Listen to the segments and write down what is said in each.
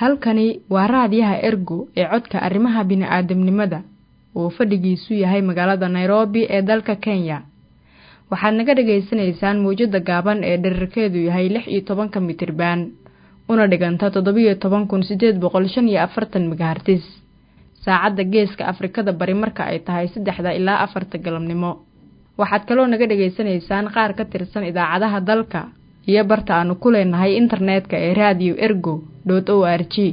halkani waa raadiyaha ergo ee codka arrimaha bini'aadamnimada oo fadhigiisu yahay magaalada nairobi ee dalka kenya waxaad naga dhagaysanaysaan mawjadda gaaban ee dherarkeedu yahay lix iyo tobanka mitirban una dhiganta toddobiyo toban kun siddeed boqol shan iyo afartan megahartis saacadda geeska afrikada bari marka ay tahay saddexda ilaa afarta galabnimo waxaad kaloo naga dhegaysanaysaan qaar ka tirsan idaacadaha dalka iyo barta aanu ku leenahay internetka ee radio ergo dot o r g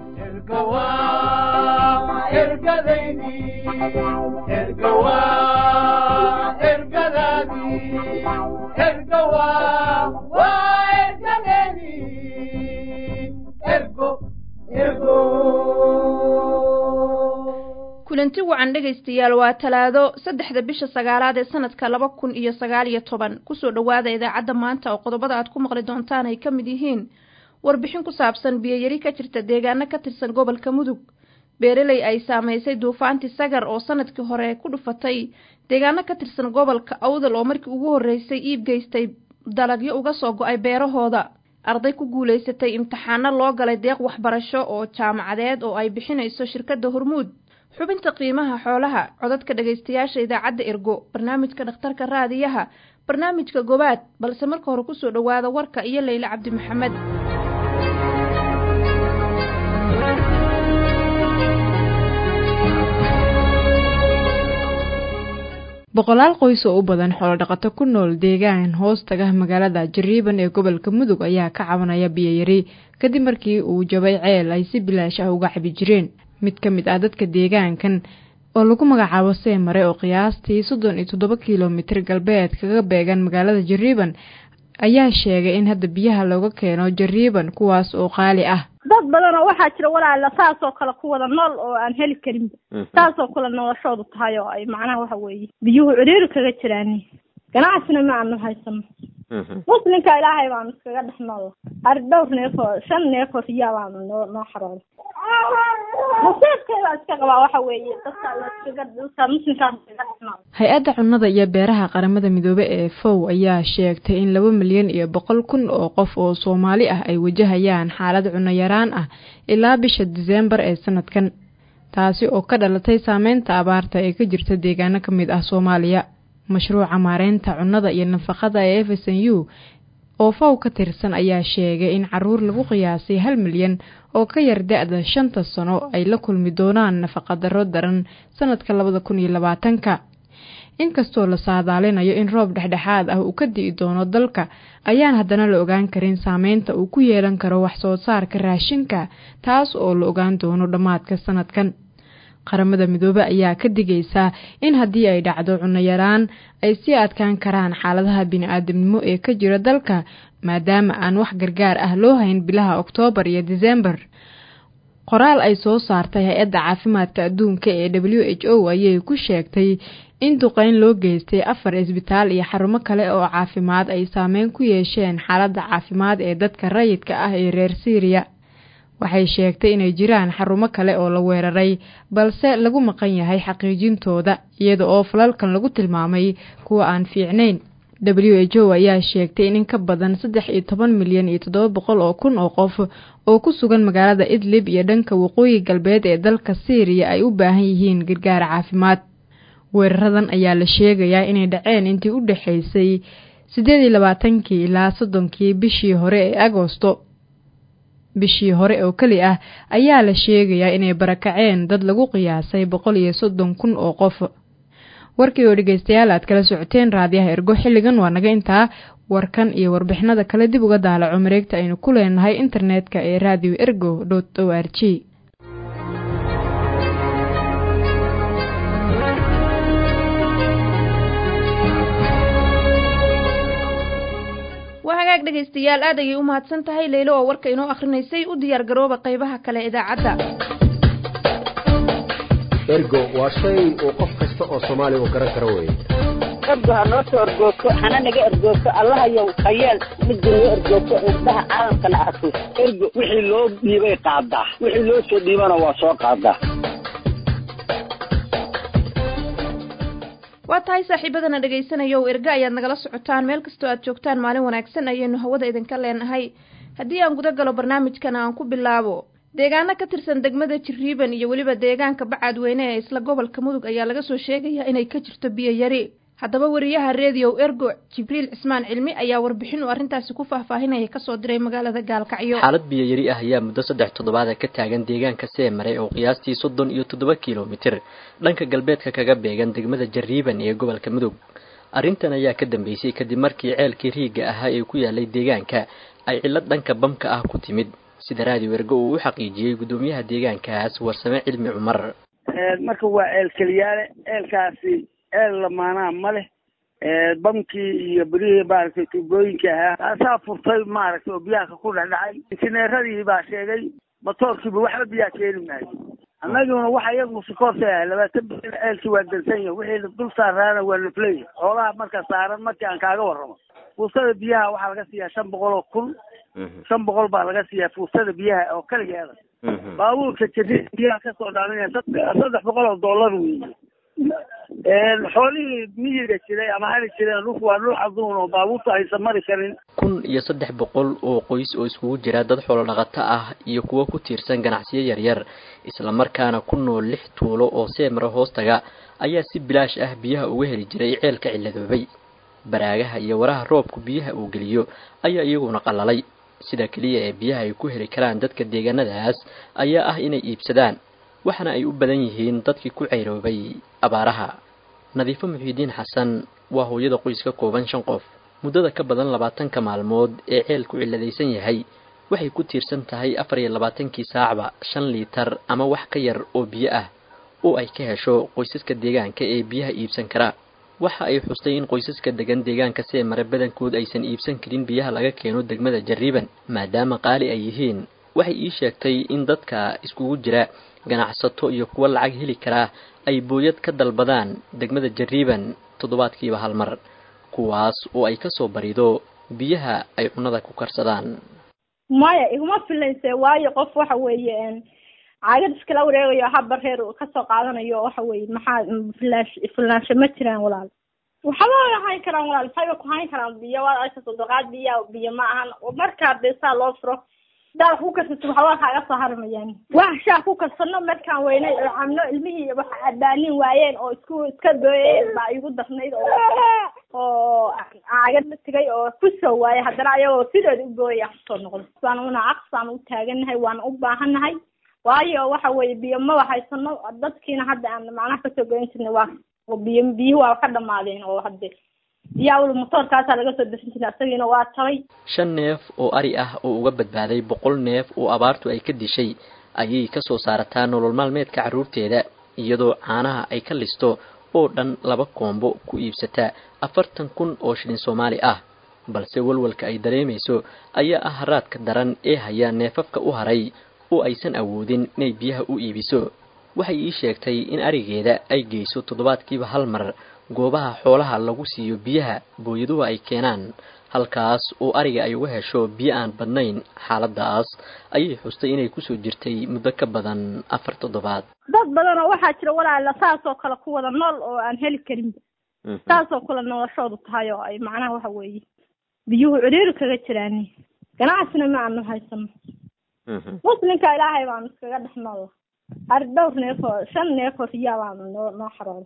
kulanti wacan dhegaystayaal waa talaado saddexda bisha sagaalaad ee sanadka laba kun iyo sagaal iyo toban kusoo dhowaada idaacadda maanta oo qodobada aad ku maqli doontaan ay ka mid yihiin warbixin ku saabsan biyoyari ka jirta deegaano ka tirsan gobolka mudug beereley ay saamaysay duufaantii sagar oo sanadkii hore ku dhufatay deegaano ka tirsan gobolka awdal oo markii ugu horreysay iib geystay dalagyo uga soo go-ay beerahooda arday ku guulaysatay imtixaano loo galay deeq waxbarasho oo jaamacadeed oo ay bixinayso shirkadda hormuud xubinta qiimaha xoolaha codadka dhegaystayaasha idaacadda ergo barnaamijka dhakhtarka raadiyaha barnaamijka gobaad balse marka hore kusoo dhowaada warka iyo leyle cabdi maxamed boqolaal qoys oo u badan xoolodhaqato ku nool deegaan hoos taga magaalada jariiban ee gobolka mudug ayaa ka cabanaya biyoyari kadib markii uu jabay ceel ay si bilaash ah uga cabi jireen mid ka mid ah dadka deegaankan oo lagu magacaabo seemare oo qiyaastii soddon iyo toddoba kilomitir galbeed kaga beegan magaalada jariiban ayaa sheegay in hadda biyaha looga keeno jariiban kuwaas oo qaali ah dad badan oo waxaa jira walaala saasoo kale ku wada nool oo aan heli karin saasoo kale noloshoodu tahay oo ay macnaha waxa weeye biyuhu ciriiri kaga jiraan ganacsina ma aanu haysano muslimka ilaahay baanu iskaga dhex nool ari dhowr neefoo shan neefoo riyaa baanu noo noo xarooday nasiibkeebaa iska qabaa waxa weeye dadka iskaga dadka muslimkaas iskaga dhex nool hay-adda cunnada iyo beeraha qaramada midoobe ee fow ayaa sheegtay in laba milyan iyo boqol kun oo qof oo soomaali ah ay wajahayaan xaalad cunno yaraan ah ilaa bisha diseembar ee sanadkan taasi oo ka dhalatay saameynta abaarta ee ka jirta deegaano ka mid ah soomaaliya mashruuca maareynta cunnada iyo nafaqada ee f s n u oo fow ka tirsan ayaa sheegay in caruur lagu qiyaasay hal milyan oo ka yar da-da shanta sano ay la kulmi doonaan nafaqadaro daran sanadka labada kun iyo labaatanka inkastoo la saadaalinayo in roob dhexdhexaad ah uu ka di'i doono dalka ayaan haddana la ogaan karin saameynta uu ku yeelan karo wax soo saarka raashinka taas oo la ogaan doono dhammaadka sanadkan qaramada midoobe ayaa ka digaysaa in haddii ay dhacdo cunno yaraan ay sii adkaan karaan xaaladaha bini-aadamnimo ee ka jira dalka maadaama aan wax gargaar ah loo hayn bilaha oktoobar iyo diseembar qoraal ay soo saartay hay-adda caafimaadka adduunka ee w h o ayay ku sheegtay in duqeyn loo geystay afar isbitaal iyo xarumo kale oo caafimaad ay saameyn ku yeesheen xaaladda caafimaad ee dadka rayidka ah ee reer siiriya waxay sheegtay inay jiraan xarumo kale oo la weeraray balse lagu maqan yahay xaqiijintooda iyada oo falalkan lagu tilmaamay kuwa aan fiicnayn w h o ayaa sheegtay in in ka badan saddex iyo toban milyan iyo toddoba boqol oo kun oo qof oo ku sugan magaalada idlib iyo dhanka waqooyi galbeed ee dalka siiriya ay u baahan yihiin gargaar caafimaad weeraradan ayaa la sheegayaa inay dhaceen intii u dhexaysay siddeed iyo labaatankii ilaa soddonkii bishii hore ee agoosto bishii hore oo keli ah ayaa la sheegayaa inay barakaceen dad lagu qiyaasay boqol iyo soddon kun oo qof warkii oo dhegeystayaal aad kala socoteen raadiyaha ergo xilligan waa naga intaa warkan iyo warbixinada kale dib uga daalaco mareegta aynu ku leenahay internetka ee radio ergo dot o r g waa hagaag dhegaystayaal aad ayay u mahadsan tahay leylo oo warka inoo akhrinaysay u diyaar garooba qaybaha kale idaacadda ergo waa shay uu qof kasta oo soomaaliga garan karo weeye ergo ha noo soo ergoogto hana naga ergoogto allahayow hayeel midda noo ergoogto indhaha caalamkana arko ergo wixii loo dhiibay qaadaa wixii loo soo dhiibana waa soo qaadaa waa tahay saaxiibadana dhagaysanayow erga ayaad nagala socotaan meel kastoo aad joogtaan maalin wanaagsan ayaynu hawada idinka leenahay haddii aan guda galo barnaamijkana aan ku bilaabo deegaano ka tirsan degmada jiriiban iyo weliba deegaanka bacadweyne ee isla gobolka mudug ayaa laga soo sheegayaa inay ka jirto biyo yari haddaba wariyaha reediyow ergo jibriil cismaan cilmi ayaa warbixin uu arrintaasi ku faahfaahinaya kasoo diray magaalada gaalkacyo xaalad biyo yari ah ayaa muddo saddex toddobaada ka taagan deegaanka seemare oo qiyaastii soddon iyo toddoba kilomitir dhanka galbeedka kaga beegan degmada jariiban ee gobolka mudug arrintan ayaa ka dambeysay kadib markii ceelkii riigga ahaa ee ku yaalay deegaanka ay cillad dhanka bamka ah ku timid sida raadiyo ergo uu u xaqiijiyey guddoomiyaha deegaankaas warsame cilmi cumar marka waa ceel keliyaale ceelkaasi ceel lamaanaa ma leh bamkii iyo berihii maaragtay tuubooyinka ahaa taasaa furtay maaragtay oo biyaha ku dhexdhacay injineeradii baa sheegay matoorkiiba waxba biyaa keeni maayo annaguna waxa iyagu sikoorta ahay labaatan bil ceelkii waa dansan yahay wixii dul saaraana waa nafleya xoolaha marka saaran markii aan kaaga warramo fuustada biyaha waxaa laga siiyaa shan boqol oo kun shan boqol baa laga siiyaa fuustada biyaha oo keligeeda baabuurka jari biyaha kasoo dhaaminaya saddex boqol oo dollar weeye xoolihii miyiga jiray ama hari jireen dhulku waa dhul caduun oo baabuurta aysan mari karin kun iyo saddex boqol oo qoys oo iskugu jira dad xoolo dhaqato ah iyo kuwo ku tiirsan ganacsiyo yaryar islamarkaana ku nool lix tuulo oo seemara hoostaga ayaa si bilaash ah biyaha uga heli jiray ceelka cilladoobay baraagaha iyo waraha roobku biyaha uu geliyo ayaa iyaguna qalalay sida keliya ee biyaha ay ku heli karaan dadka deegaanadaas ayaa ah inay iibsadaan waxaana ay u badan yihiin dadkii ku ceyroobay abaaraha nadiifo muxiidiin xasan waa hooyada qoys ka kooban shan qof muddada ka badan labaatanka maalmood ee ceelku cilladaysan yahay waxay ku tiirsan tahay afar iyo labaatankii saacba shan liitar ama wax ka yar oo biyo ah oo ay ka hesho qoysaska deegaanka ee biyaha iibsan kara waxa ay xustay in qoysaska degan deegaanka seemare badankood aysan iibsan karin biyaha laga keeno degmada jariiban maadaama qaali ay yihiin waxay ii sheegtay in dadka iskugu jira ganacsato iyo kuwo lacag heli karaa ay booyad ka dalbadaan degmada jariiban toddobaadkiiba hal mar kuwaas oo ay kasoo barido biyaha ay cunnada ku karsadaan maya iguma filayse waayo qof waxa weeye caagad iskala wareegayo haba reer kasoo qaadanayo waxa weye maxaa filaash filaansho ma jiraan walaal waxba way hayn karaan walaal maxayba ku hayn karaan biyo waad arkaysa doqaad biya biyo ma ahan markaa dee saa loo furo daad ku karsato waxba kaaga soo harmayaan wax shaa ku karsano markaan weynay oo camno ilmihii wax abaanin waayeen oo isku iska dooyeen baa igu darnayd oo oo caagad la tegay oo kusoo waayay haddana ayagoo sideeda u gooyaya kusoo noqdo waan una aqsaan u taagannahay waana u baahannahay waayo waxa weeye biyo maba haysano dadkiina hadda aan macnaha kasoo goyn jirnay waa biyo biyuhu waa ka dhamaadeen oo hadde biyaawada motoorkaasaa laga soo bixin jiray isagiina waa tabay shan neef oo ari ah oo uga badbaaday boqol neef oo abaartu ay ka dishay ayay kasoo saarataa nolol maalmeedka carruurteeda iyadoo caanaha ay ka listo oo dhan laba koombo ku iibsataa afartan kun oo shilin soomaali ah balse walwalka ay dareemayso ayaa ah haraadka daran ee haya neefafka u haray oo aysan awoodin inay biyaha u iibiso waxay ii sheegtay in arigeeda ay geyso toddobaadkiiba hal mar goobaha xoolaha lagu siiyo biyaha booyaduhu ay keenaan halkaas oo ariga ay uga hesho biyo aan badnayn xaaladaas ayay xustay inay kusoo jirtay muddo ka badan afar toddobaad dad badan oo waxaa jira walaala saasoo kale ku wada nool oo aan heli karinba saasoo kale noloshoodu tahay oo ay macnaha waxa weeye biyuhu ciriiri kaga jiraani ganacsina ma aanu haysano muslimka ilaahay baanu iskaga dhex nool har dhowr neefoo shan neefoo riyaa baanu noo noo xarooda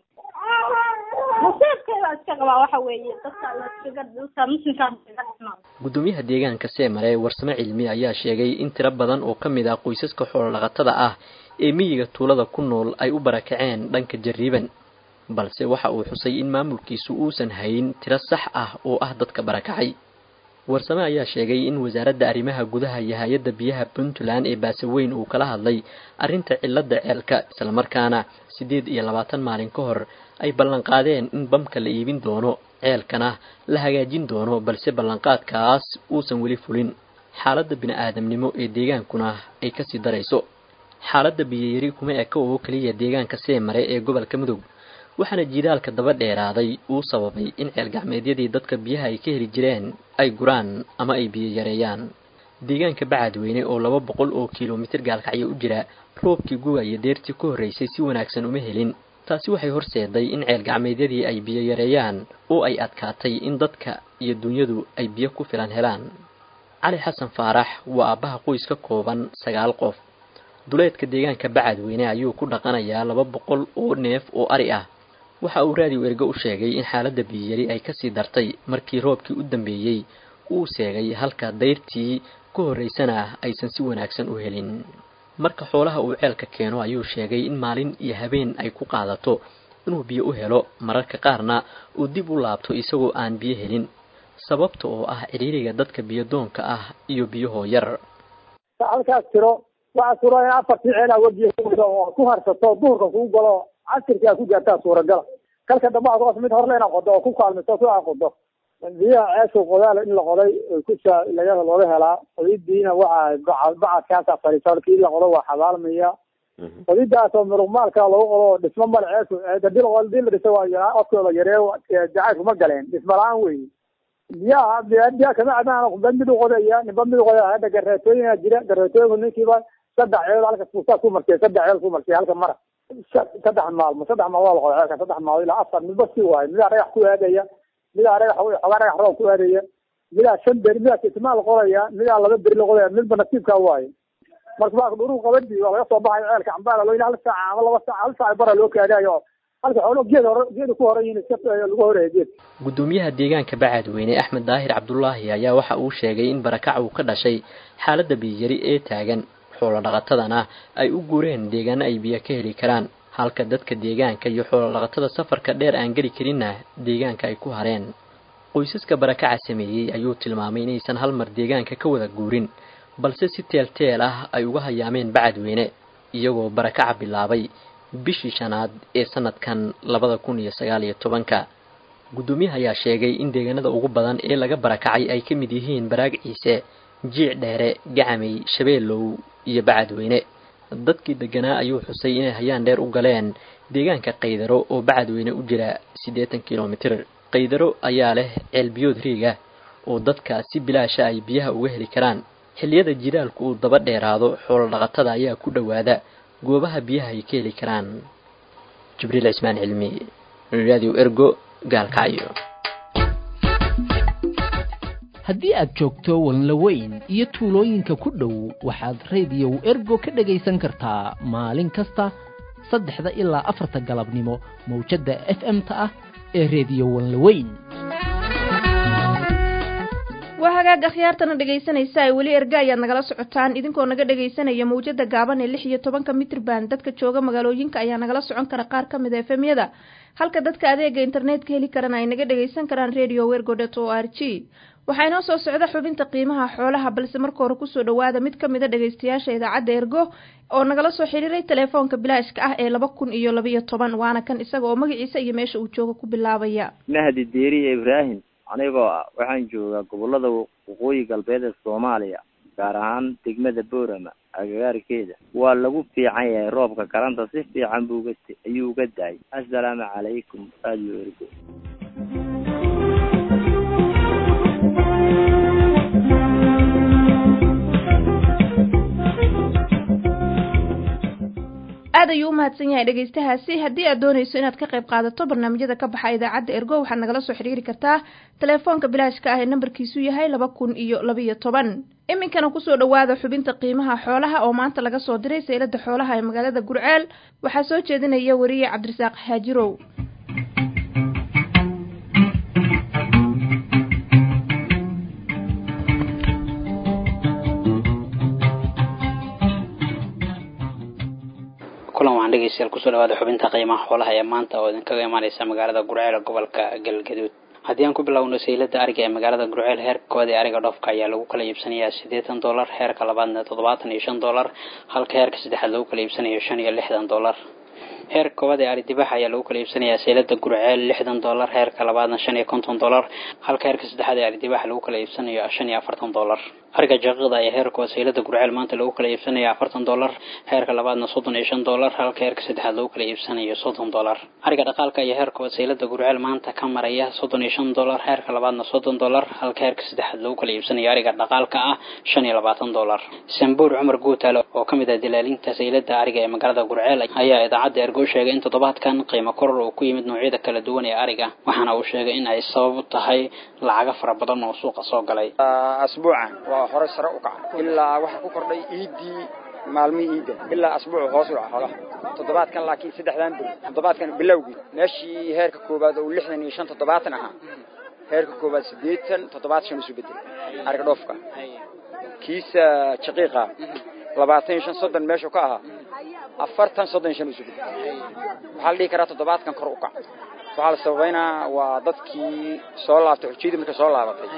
nasiibkeeda iska qabaa waxa weeye dadka laskaga dadka muslimkaa iskaga dhex nool guddoomiyaha deegaanka seemare warsame cilmi ayaa sheegay in tiro badan oo ka mid ah qoysaska xoolodhaqatada ah ee miyiga tuulada ku nool ay u barakaceen dhanka jariiban balse waxa uu xusay in maamulkiisu uusan hayn tiro sax ah oo ah dadka barakacay warsame ayaa sheegay in wasaaradda arrimaha gudaha iyo hay-adda biyaha puntland ee baasaweyn uu kala hadlay arrinta cilladda ceelka islamarkaana siddeed iyo labaatan maalin ka hor ay ballanqaadeen in bamka la iibin doono ceelkana la hagaajin doono balse ballanqaadkaas uusan weli fulin xaaladda bini-aadamnimo ee deegaankuna ay kasii darayso xaaladda biyoyari kuma eka oo keliya deegaanka seemare ee gobolka mudug waxaana jiilaalka daba dheeraaday uu sababay in ceel gacmeedyadii dadka biyaha ay ka heli jireen ay guraan ama ay biyo yareeyaan deegaanka bacadweyne oo laba boqol oo kilomitir gaalkacyo u jira roobkii guga iyo deertii ka horreysay si wanaagsan uma helin taasi waxay horseeday in ceel gacmeedyadii ay biyo yareeyaan oo ay adkaatay in dadka iyo dunyadu ay biyo ku filan helaan cali xasan faarax waa aabbaha qoys ka kooban sagaal qof duleedka deegaanka bacadweyne ayuu ku dhaqanayaa laba boqol oo neef oo ari ah waxa uu raadiyo ergo u sheegay in xaaladda biyiyari ay kasii dartay markii roobkii u dambeeyey uu seegay halka dayrtii ku horraysana aysan si wanaagsan u helin marka xoolaha uu ceelka keeno ayuu sheegay in maalin iyo habeen ay ku qaadato inuu biyo u helo mararka qaarna uu dib u laabto isagoo aan biyo helin sababta oo ah ciriiriga dadka biyodoonka ah iyo biyahoo yar halkaas tiro waxaa suura in afartii ceelaa webiyo oo ku harsato duhurka kugu galo casirkaa ku gaartaa suuragala kalka dambe aad hoos mid horle inaad qodo oo ku kaalmiso si aad qodo biyaha ceesha qodaal in la qoday kusa laga looga helaa qodidiina waxa bacadkaasa fariisa halkii la qodo waa xabaalmaya qodidaas oo muruqmaalka lagu qodo dhismo male ceeshu hadii la hadii la dhiso waa odkooda yareeyo jacaylku ma galeen dhismo la-aan wey biyaha biyaha kama cabaan ba mid u qodaya ninba mid u qodaya hadda gareetooyina jira gareetooyinku ninkiiba saddex ceel halka kusaa ku markay saddex ceel ku markay halka mara saddex maalmo saddex maalmo la qoday ceelka saddex maalmo ilaa afar midba si waayo midaa dhagax ku aadaya midaa dhagax xogaa dhagax roob ku aadaya midaa shan beri midaa kitmaa la qodaya midaa laba beri la qodaya midba nasiibkaa waayo marka waa dhuru qabadii waa laga soo baxayo ceelka cambaala loo hal saaca ama laba saaca hal saaca bara loo kaadayo halka xoolo geed hore geed ku horan yihiin iska lagu horeeyo geed gudoomiyaha deegaanka bacadweyne axmed daahir cabdulaahi ayaa waxa uu sheegay in barakac uu ka dhashay xaaladda biyiyari ee taagan xoolo dhaqatadana ay u guureen deegaano ay biyo ka heli karaan halka dadka deegaanka iyo xoolo dhaqatada safarka dheer aan geli karinna deegaanka ay ku hareen qoysaska barakaca sameeyey ayuu tilmaamay inaysan hal mar deegaanka ka wada guurin balse si teelteel ah ay uga hayaameen bacadweyne iyagoo barakaca bilaabay bishii shanaad ee sanadkan labada kun iyo sagaal iyo tobanka guddoomiyaha ayaa sheegay in deegaanada ugu badan ee laga barakacay ay ka mid yihiin baraag ciise jiic dheere gacamay shabeelow iyo bacadweyne dadkii deganaa ayuu xusay inay hayaan dheer u galeen deegaanka qaydaro oo bacadweyne u jira siddeetan kilomitir qaydaro ayaa leh ceelbiyood riigah oo dadka si bilaasha ay biyaha uga heli karaan xilliyada jilaalku uu daba dheeraado xoolo dhaqatada ayaa ku dhowaada goobaha biyaha ay ka heli karaan jibriil cismaan cilmi radio ergo gaalkacyo haddii aad joogto walnaweyn iyo tuulooyinka ku dhow waxaad rediyow ergo ka dhegaysan kartaa maalin kasta saddexda ilaa afarta galabnimo mawjadda f m-ta ah ee rediyo walnaweyn waa hagaag akhyaartana dhegaysanaysa ay weli erga ayaad nagala socotaan idinkoo naga dhegaysanaya mawjada gaaban ee lix iyo tobanka mitrban dadka jooga magaalooyinka ayaa nagala socon kara qaar ka mid a efemyada halka dadka adeega internetka heli karana ay naga dhagaysan karaan radio wergodet o r g waxaa inoo soo socda xubinta qiimaha xoolaha balse marka hore kusoo dhawaada mid ka mid a dhagaystayaasha idaacadda ergo oo nagala soo xiriiray telefoonka bilaashka ah ee laba kun iyo labaiyo toban waana kan isaga oo magaciisa iyo meesha uu jooga ku bilaabaya mahdi deeriye ibraahim anigoo ah waxaan joogaa gobolada waqooyi galbeed ee soomaaliya gaar ahaan degmada boorama agagaarkeeda waa lagu fiican yahay roobka karanta si fiican buuga ayuu uga daayay assalaamu calaykum radio ergo aad ayuu u mahadsan yahay dhegaystahaasi haddii aad doonayso inaad ka qayb qaadato barnaamijyada ka baxa idaacadda ergo waxaad nagala soo xiriiri kartaa telefoonka bilaashka ah ee nambarkiisu yahay laba kun iyo labaiyo toban iminkana kusoo dhawaada xubinta qiimaha xoolaha oo maanta laga soo diray saylada xoolaha ee magaalada gurceel waxaa soo jeedinaya wariye cabdirasaaq xaajirow kulan waxaan dhegeystayaal kusoo dhawaada xubinta qiimaha xoolaha ee maanta oo idinkaga imaaneysa magaalada gurceel gobolka galgaduud haddii aan ku bilowno saylada ariga ee magaalada gurceel heerkooda ee ariga dhoofka ayaa lagu kala iibsanayaa siddeetan dollar heerka labaadna toddobaatan iyo shan dollar halka heerka saddexaad lagu kala iibsanayo shan iyo lixdan dollar heerka koowaad ee ari dibaxa ayaa lagu kala iibsanayaa saylada gurceel lixdan dollar heerka labaadna shan iyo konton dollar halka heerka saddexaad ee ari dibaxa lagu kala iibsanayo shan iyo afartan dollar ariga jaqiiqda ayaa heerkooda saylada gurceel maanta lagu kala iibsanaya afartan dollar heerka labaadna soddon iyo shan dollar halka heerka saddexaad lagu kala iibsanayo soddon dollar ariga dhaqaalka ayaa heerkooda saylada gurceel maanta ka maraya soddon iyo shan dollar heerka labaadna soddon dollar halka heerka saddexaad lagu kala iibsanayo ariga dhaqaalka ah shan iyo labaatan dollar sambuur cumar guutaale oo ka mid ah dilaalinta saylada ariga ee magaalada gurceel ayaa idaacadda ergo sheegay in toddobaadkan qiimo koror uu ku yimid noocyada kala duwan ee ariga waxaana uu sheegay in ay sabab u tahay lacago fara badan oo suuqa soo galay asbuucan waa hore sare u kacay ilaa waxaa ku kordhay iidii maalmihii iidda ilaa asbuucu hoos u dhaca xoolaha toddobaadkan laakiin saddexdan bil toddobaadkan bilowgii meeshii heerka koowaad oo lixdan iyo shan toddobaatan ahaa heerka koowaad siddeetan toddobaad shan isu bedelay ariga dhoofka kiisa jaqiiqa labaatan iyo shan soddon meeshuu ka ahaa afartan soddon iyo shan isu bedelay waxaa la dhihi karaa toddobaadkan kor u kac waxaa la sababaynaa waa dadkii soo laabtay xujiyadii markay soo laabatay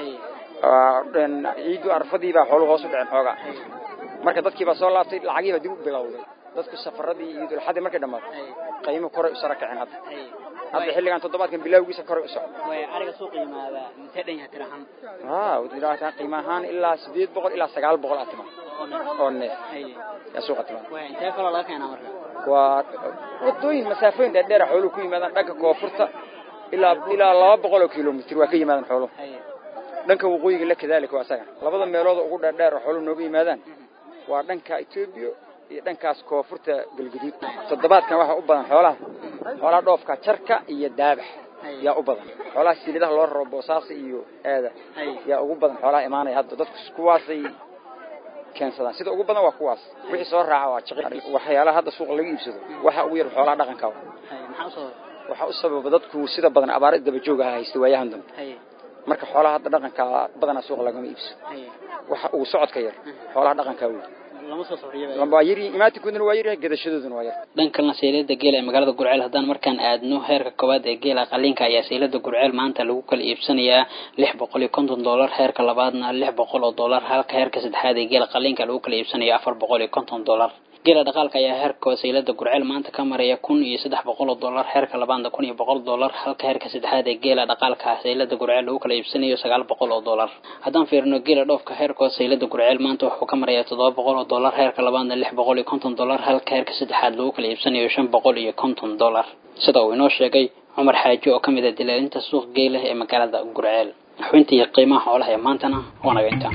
ciiddu arfadii baa xooluhu hoos u dhaceen xoogaa marka dadkii baa soo laabtay lacagii baa dib u bilowday dadku safaradii iyo dulxadii markay dhammaato qiimo koray u sara kaceen hadda hadda xilligan toddobaadkan bilowgiisa koray u socdo ariga suuqa yimaada intee dhan yahay tirahan haa qiimo ahaan ilaa sideed boqol ilaa sagaal boqol aad timaa oo neef yaa suuqa timaa intee kaloo laga keenaa marka waa wadooyin masaafooyin dheerdheera xooluhu ku yimaadaan dhanka koonfurta ilaa ilaa laba boqol oo kilomitr waa ka yimaadaan xooluhu dhanka waqooyiga la kadaalika waa isaga labada meelood ugu dheerdheer oo xooluhu nooga yimaadaan waa dhanka etoobiya iyo dhankaas koonfurta galguduud toddobaadkan waxaa u badan xoolaha xoolaha dhoofka jarka iyo daabax yaa u badan xoolaha silidaha loo raro boosaasa iyo aada yaa ugu badan xoolaha imaanaya hadda dadku kuwaasay keensadaan sida ugu badan waa kuwaas wixii soo raaca waa jaqi waxyaalaha hadda suuqa laga iibsado waxa ugu yar xoolaha dhaqanka waxaa u sababa dadku sida badan abaara daba joog aha haysta waayahan dambe marka xoolaha hadda dhaqanka badanaa suuqa lagama iibsado waxa ugu socodka yar xoolaha dhaqanka wey waa yar imaantinkooduna waa yar gadashadooduna waa yar dhan kalena seylada geela ee magaalada gurceel haddaan markaan aadno heerka koowaad ee geela qaliinka ayaa seylada gurceel maanta lagu kala iibsanayaa lix boqol iyo konton dollar heerka labaadna lix boqol oo dollar halka heerka saddexaad ee geela qaliinka lagu kala iibsanayo afar boqol iyo konton dollar geela dhaqaalka ayaa heerka saylada gurceel maanta ka maraya kun iyo saddex boqol oo dollar heerka labaadna kun iyo boqol dollar halka heerka saddexaad ee geela dhaqaalka saylada gurceel lagu kala iibsanayo sagaal boqol oo dollar haddaan fiirino geela dhoofka heerkooda saylada gurceel maanta wuxuu ka marayaa toddoba boqol oo dollar heerka labaadna lix boqol iyo konton dollar halka heerka saddexaad lagu kala iibsanayo shan boqol iyo konton dollar sida uu inoo sheegay cumar xaaji oo ka mid ah dilaalinta suuq geela ee magaalada gurceel xubintii qiimaha xoolaha ee maantana waa naga intaa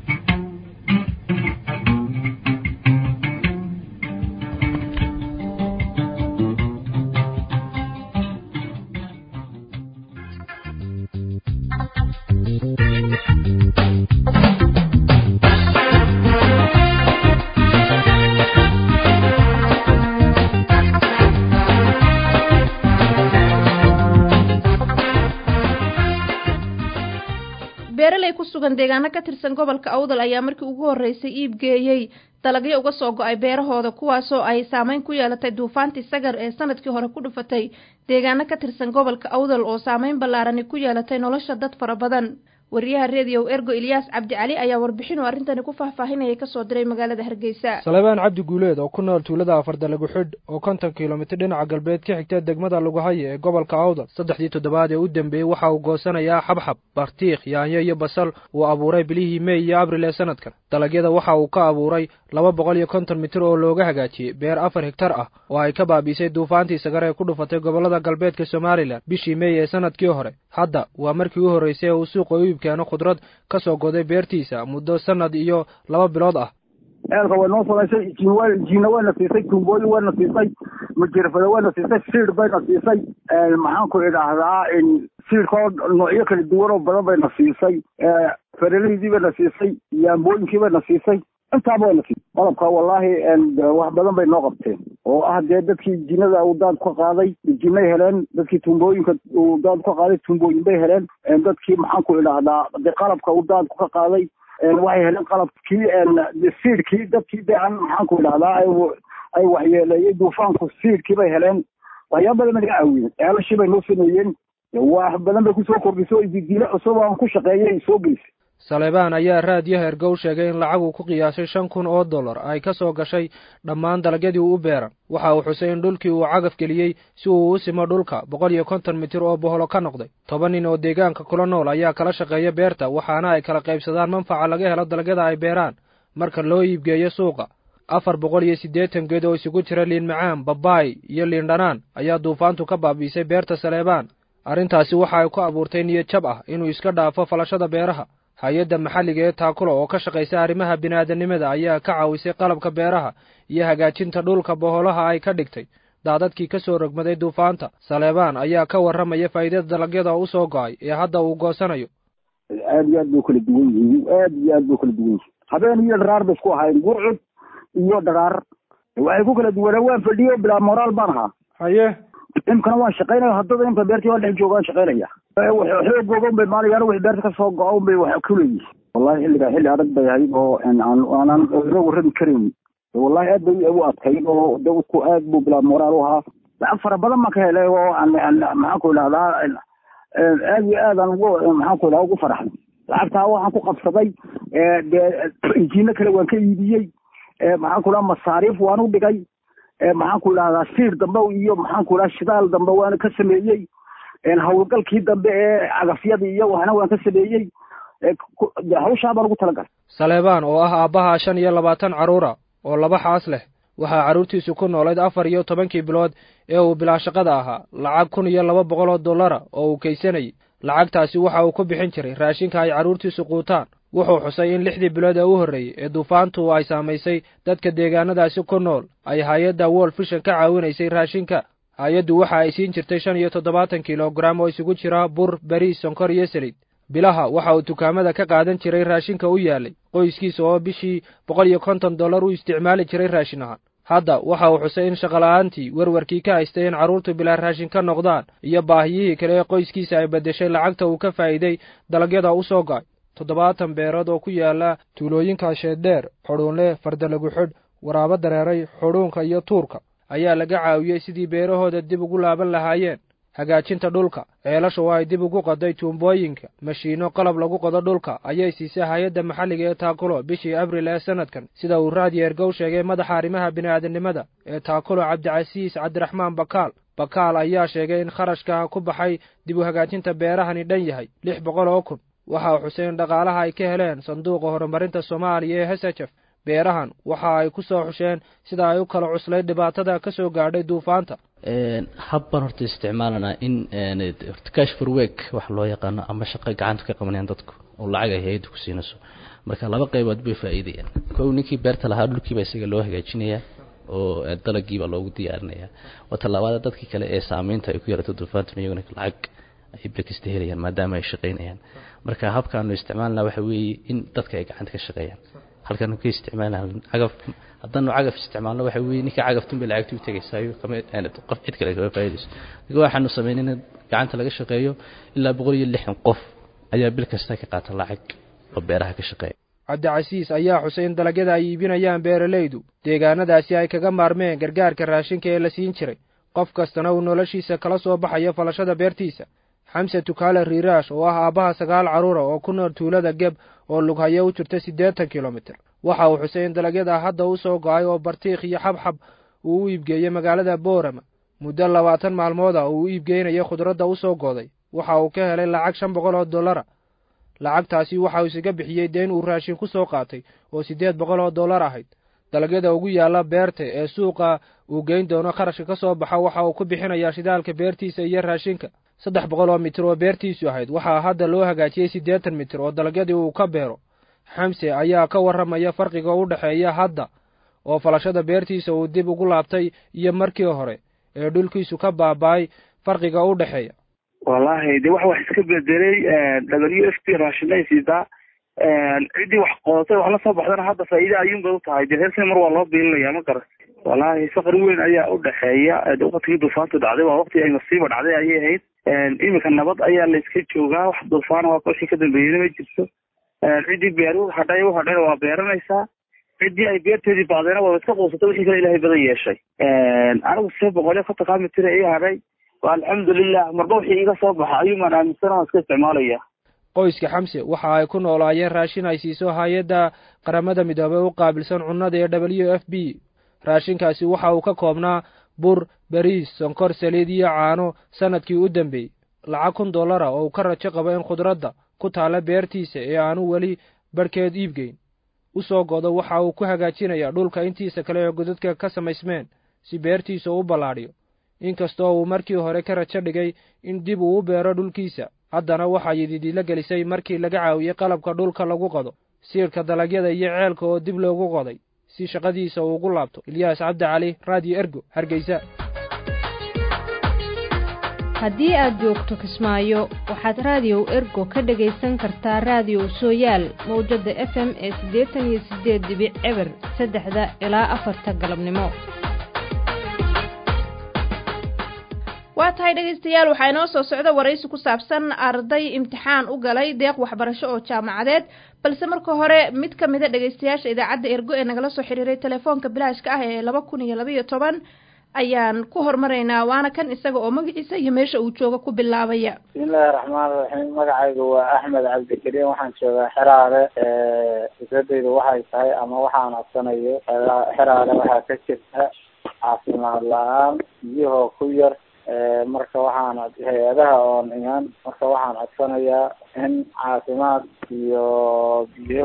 beeraley ku sugan deegaano ka tirsan gobolka awdal ayaa markii ugu horreysay iib geeyey dalagyo uga soo go-ay beerahooda kuwaasoo ay saameyn ku yeelatay duufaantii sagar ee sanadkii hore ku dhufatay deegaano ka tirsan gobolka awdal oo saameyn ballaarani ku yeelatay nolosha dad fara badan wariyaha rediyow ergo ilyaas cabdicali ayaa warbixin oo arrintani ku faahfaahinayay kasoo diray magaalada hargeysa salebaan cabdi guuleed oo ku nool tuulada afarda lagu xidh oo konton kilomitir dhinaca galbeed ka xigta degmada laguhaye ee gobolka awdal saddexdii toddobaad ee u dambeeyey waxa uu goosanayaa xabxab bartiikh yaanyo iyo basal uu abuuray bilihii mey iyo abril ee sanadkan dalagyada waxa uu ka abuuray laba boqol iyo konton mitir oo looga hagaajiyey beer afar higtar ah oo ay ka baabiisay duufaantii sagar ee ku dhufatay gobollada galbeedka somalilan bishii mey ee sanadkii hore hadda waa markii u horreysay ee uu suuqa u iibkeeno khudrad ka soo goday beertiisa muddo sanad iyo laba bilood ah eelka way noo samaysay jiina wayna siisay tuumbooyin wayna siisay majirfada wayna siisay siid bayna siisay maxaan ku idhaahdaa siidkoo noocyo kala duwan oo badan bayna siisay faralaydii bayna siisay yaambooyinkii bayna siisay intaaba wayna siisay qalabka wallaahi wax badan bay noo qabteen oo ah dee dadkii jinada uu daad ka qaaday jinay heleen dadkii tuumbooyinka uu daad ka qaaday tuumbooyin bay heleen dadkii maxaan ku idhaahdaa dee qalabka uu daad ka qaaday waxay heleen qalabkii siidkii dadkii de aan maxaan ku idhahdaa ay waxyeeleeyey duufaanku siidkii bay heleen waxyaaba badan bay naga caawiyeen ceelashii bay noo sameeyeen wax badan bay kusoo kordhisay didiile cusub aan ku shaqeeyay soo gelisay salebaan ayaa raadiyo hergow sheegay in lacag uu ku qiyaasay shan kun oo dollar ay ka soo gashay dhammaan dalagyadii uu u beeran waxa uu xusay in dhulkii uu cagaf geliyey si uu u simo dhulka boqol iyo konton mitir oo boholo ka noqday toban nin oo deegaanka kula nool ayaa kala shaqeeya beerta waxaana ay kala qaybsadaan manfaca laga helo dalagyada ay beeraan marka loo iibgeeyo suuqa afar boqol iyo siddeetan geed oo isugu jira liin macaan babaay iyo liin dhanaan ayaa duufaantu ka baabiisay beerta saleebaan arrintaasi waxa ay ku abuurtay niyad jab ah inuu iska dhaafo falashada beeraha hay-adda maxalliga ee taakulo oo ka shaqaysa arrimaha bini'aadanimada ayaa ka caawisay qalabka beeraha iyo hagaajinta dhulka boholaha ay ka dhigtay daadadkii ka soo rogmaday duufaanta saleebaan ayaa ka warramaya faa'iidada dalagyada u soo go-ay ee hadda uu goosanayo aad iyo aad bay kala duwan yihiin aad iyo aad bay kala duwan yihiin habeen iyo dharaar bay isku ahaayeen gurcud iyo dhagaar waxay ku kala duwanaa waan fadhiyo bilaa moraal baan ahaa haye imkana waan shaqaynaya haddada imka beertii waan dhex jooga waan shaqaynaya xoogooga unbay maalayaan wixii beerta kasoo go-a unbay wax kuleeyihin wallahi xilligaa xilli adag bay ahayd oo aanan laga warrami karayn wallahi aad bay u adkayd oo dadku aad buu bilaa moraal u ahaa lacag fara badan baan ka helay oo maxaan ku idhahdaa aad iyo aad aan ugu maxaan ku idhahda ugu faraxday lacagtaa waxaan ku qabsaday dee injiino kale waan ka iibiyey maxaan ku idhaha masaariif waan u dhigay maxaan ku idhahdaa siir dambe iyo maxaan ku idhaha shidaal dambe waan ka sameeyey hawlgalkii dambe ee cagafyadii iyo waxna waan ka sameeyey hawshaa baan ugu talagalay saleebaan oo ah aabbaha shan iyo labaatan carruura oo laba xaas leh waxaa carruurtiisu ku noolayd afar iyo tobankii bilood ee uu bilaa shaqada ahaa lacag kun iyo laba boqol oo dollara oo uu kaysanayay lacagtaasi waxa uu ku bixin jiray raashinka ay carruurtiisu quutaan wuxuu xusay in lixdii bilood ee u horreeyey ee duufaantu ay saamaysay dadka deegaanadaasi ku nool ay hay-adda wol fishan ka caawinaysay raashinka hay-addu waxa ay siin jirtay shan iyo toddobaatan kilograam oo isugu jira bur beriis sonkor iyo saliid bilaha waxa uu dukaamada ka qaadan jiray raashinka u yaalay qoyskiisa oo bishii boqol iyo konton dollar u isticmaali jiray raashin ahaan hadda waxa uu xusay in shaqola'aantii werwarkii ka haystay in carruurtu bilaa raashin ka noqdaan iyo baahiyihii kale ee qoyskiisa ay beddeshay lacagta uu ka faa'iiday dalagyada u soo go'ay toddobaatan beerood oo ku yaala tuulooyinka sheeddheer xudhuunle fardalagu xidh waraabo dareeray xudhuunka iyo tuurka ayaa laga caawiyey sidii beerahooda dib ugu laaban lahaayeen hagaajinta dhulka ceelasha oo ay dib ugu qoday tuumbooyinka mashiinno qalab lagu qodo dhulka ayay siisay hay-adda maxalliga ee taakulo bishii abril ee sanadkan sida uu raadiyo ergow sheegay madaxa arrimaha bini'aadamnimada ee taakulo cabdicasiis cabdiraxmaan bakaal bakaal ayaa sheegay in kharashka ku baxay dib u hagaajinta beerahani dhan yahay lix boqol oo kun waxa uu xusay in dhaqaalaha ay ka heleen sanduuqa horumarinta soomaaliya ee hesajef beerahan waxa ay ku soo xusheen sida ay u kala cuslayd dhibaatada ka soo gaadhay duufaanta habbaan horta isticmaalanaa in cash for work wax loo yaqaano ama shaqo gacanta ka qabanayaan dadku oo lacag ay hay-adda ku siinayso marka laba qaybood bay faa'iidayaan kow ninkii beerta lahaa dhulkiiba isaga loo hagaajinayaa oo dalagiibaa loogu diyaarinayaa waa tallaabada dadkii kale ee saameynta ay ku yarato duufaantuna iyaguna lacag ay bilkasta helayaan maadaama ay shaqaynayaan marka habkaanu isticmaalnaa waxa weeye in dadka ay gacanta ka shaqeeyaan halkan ka isticmaalna cagaf haddaanu cagaf isticmaalno waxa weeye ninka cagaftan bay lacagta u tegaysaayo qof cid kale kama faa'iidayso marka waxaanu sameyn in gacanta laga shaqeeyo ilaa boqol iyo lixdan qof ayaa bil kasta ka qaata lacag oo beeraha ka shaqeeya cabdicasiis ayaa xusay in dalagyada ay iibinayaan beeralaydu deegaanadaasi ay kaga maarmeen gargaarka raashinka ee la siin jiray qof kastana uu noloshiisa kala soo baxayo falashada beertiisa xamse tukaale riiraash oo ah aabbaha sagaal carruura oo ku nool tuulada geb oo lughayo u jirta siddeetan kilomitir waxa uu xusay in dalagyada hadda u soo go-ay oo bartiikh iyo xabxab uu u iibgeeyey magaalada boorama muddo labaatan maalmood ah uu u iibgeynayo khudradda u soo gooday waxa uu ka helay lacag shan boqol oo dollara lacagtaasi waxa uu isaga bixiyey deen uu raashin ku soo qaatay oo siddeed boqol oo dollar ahayd dalagyada ugu yaalla beerta ee suuqa uu geyn doono kharashka ka soo baxa waxa uu ku bixinayaa shidaalka beertiisa iyo raashinka saddex boqol oo mitir oo beertiisu ahayd waxaa hadda loo hagaajiyey siddeetan mitir oo dalagyadii uu ka beero xamse ayaa ka warramaya farqiga u dhexeeya hadda oo falashada beertiisa uu dib ugu laabtay iyo markii hore ee dhulkiisu ka baaba'ay farqiga u dhexeeya wallaahi de wax wax iska bedelay w f p raashinay siisaa ciddii wax qodatay wax la soo baxdana hadda faa'iida ayuunbay u tahay de reerkana mar waa loo biilinaya ma garan wallaahi faqri weyn ayaa u dhexeeya waqtigii duufaantu dhacday waa waqti ay masiiba dhacday ayay ahayd iminka nabad ayaa la iska joogaa wax duufaana waa wixii ka dambeeyena ma jirto ciddii beeruhu hadhay u hadhayna waa beeranaysaa ciddii ay beerteedii bacdayna waa iska quusatay wixii kale ilaahay badan yeeshay anigu see boqol iyo kontonkaa mitir ii hadhay alxamdulilah marba wixii iga soo baxa ayuumaan aaminsan oo iska isticmaalaya qoyska xamse waxa ay ku noolaayeen raashin ay siiso hay-adda qaramada midoobey u qaabilsan cunnada ee w f b raashinkaasi waxa uu ka koobnaa bur beriis sonkor saliid iyo caano sanadkii u dambeeyey lacag kun dollara oo uu ka rajo qabo in khudradda ku taalla beertiisa ee aanu weli barhkeed iibgeyn u soo godo waxa uu ku hagaajinayaa dhulka intiisa kale ee godadka ka samaysmeen si beertiisa u ballaadhiyo inkastoo uu markii hore ka rajo dhigay in dib uu u beero dhulkiisa haddana waxaa yididiila gelisay markii laga caawiyey qalabka dhulka lagu qodo siirka dalagyada iyo ceelka oo dib loogu qoday si shaqadiisa uu ugu laabto ilyaas cabdi cali raadiyo ergo hargeysa haddii aad joogto kismaayo waxaad raadiyow ergo ka dhagaysan kartaa raadiyow sooyaal mawjadda f m ee siddeetan iyo siddeed dibic eber saddexda ilaa afarta galabnimo waa tahay dhegaystayaal waxaa inoo soo socda waraysi ku saabsan arday imtixaan u galay deeq waxbarasho oo jaamacadeed balse marka hore mid ka mida dhegaystayaasha idaacadda ergo ee nagala soo xiriiray telefoonka bilaashka ah ee laba kun iyo labaiyo toban ayaan ku hormaraynaa waana kan isaga oo magaciisa iyo meesha uu jooga ku bilaabaya bismillahi raxmaan raxiim magacaygu waa axmed cabdikariim waxaan joogaa xeraale fikradaydu waxay tahay ama waxaan codsanayo xeraale waxaa ka jirta caafimaad la-aan biyahoo ku yar marka waxaan hay-adaha oon iman marka waxaan codsanayaa in caafimaad iyo biyo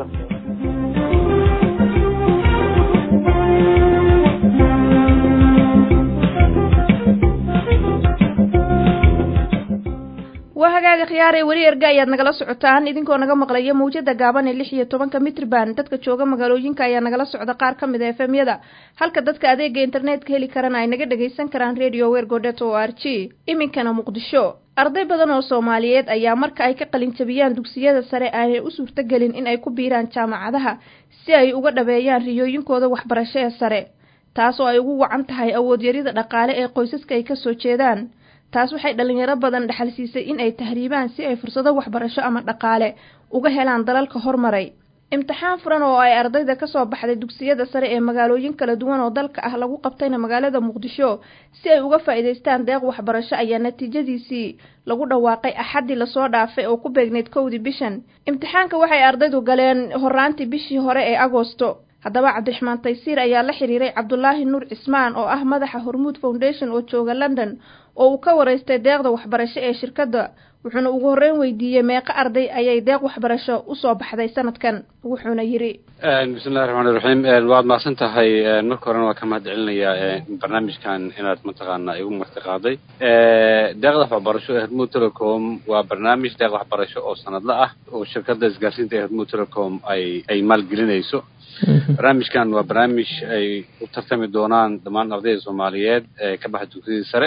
waa hagaaga khiyaar ee weli erga ayaad nagala socotaan idinkoo naga maqlaya mawjada gaaban ee lix iyo tobanka mitrban dadka jooga magaalooyinka ayaa nagala socda qaar ka mid a efemyada halka dadka adeega internetka heli karana ay naga dhagaysan karaan radio wergodet o r g iminkana muqdisho arday badan oo soomaaliyeed ayaa marka ay ka qalinjabiyaan dugsiyada sare aanay u suurtogelin in ay ku biiraan jaamacadaha si ay uga dhabeeyaan riyooyinkooda waxbarasho ee sare taas oo ay ugu wacan tahay awoodyarida dhaqaale ee qoysaska ay kasoo jeedaan taas waxay dhalinyaro badan dhaxal siisay in ay tahriibaan si ay fursado waxbarasho ama dhaqaale uga helaan dalalka hormaray imtixaan furan oo ay ardayda kasoo baxday dugsiyada sare ee magaalooyin kala duwan oo dalka ah lagu qabtayna magaalada muqdisho si ay uga faa'iidaystaan deeq waxbarasho ayaa natiijadiisii lagu dhawaaqay axaddii lasoo dhaafay oo ku beegneyd kowdii bishan imtixaanka waxay ardaydu galeen horaantii bishii hore ee agoosto haddaba cabdiraxmaan taysiir ayaa la xiriiray cabdulaahi nuur cismaan oo ah madaxa hormuud foundation oo jooga london oo uu ka waraystay deeqda waxbarasho ee shirkadda wuxuuna ugu horreyn weydiiyey meeqa arday ayay deeq waxbarasho usoo baxday sanadkan wuxuuna yidhi bismillahi raxmaan iraxiim waad mahadsan tahay marka horena waa ka mahad celinayaa barnaamijkan inaad mataqaana igu marti qaaday deeqda waxbarasho ee hormuud telecom waa barnaamij deeq waxbarasho oo sanadla ah oo shirkadda isgaarsiinta ee hormuud telecom ay ay maalgelinayso barnaamijkan waa barnaamij ay u tartami doonaan dhammaan ardayda soomaaliyeed ee ka baxa dugsiyadii sare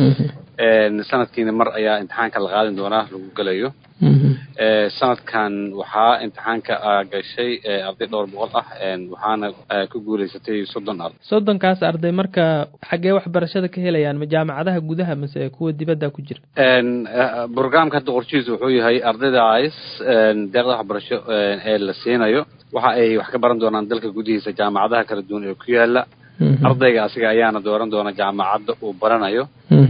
sanadkiina mar ayaa imtixaanka la qaadin doonaa lagu gelayo sanadkan waxaa imtixaanka gashay arday dhowr boqol ah waxaana ku guuleysatay soddon arday soddonkaas arday marka xaggee waxbarashada ka helayaan ma jaamacadaha gudaha mase kuwa dibadda ku jira brograamka hadda qorshihiisa wuxuu yahay ardaydaas deeqda waxbarasho ee la siinayo waxa ay wax ka baran doonaan dalka gudihiisa jaamacadaha kala duwan ee ku yaala ardayga asiga ayaana dooran doona jaamacadda uu baranayo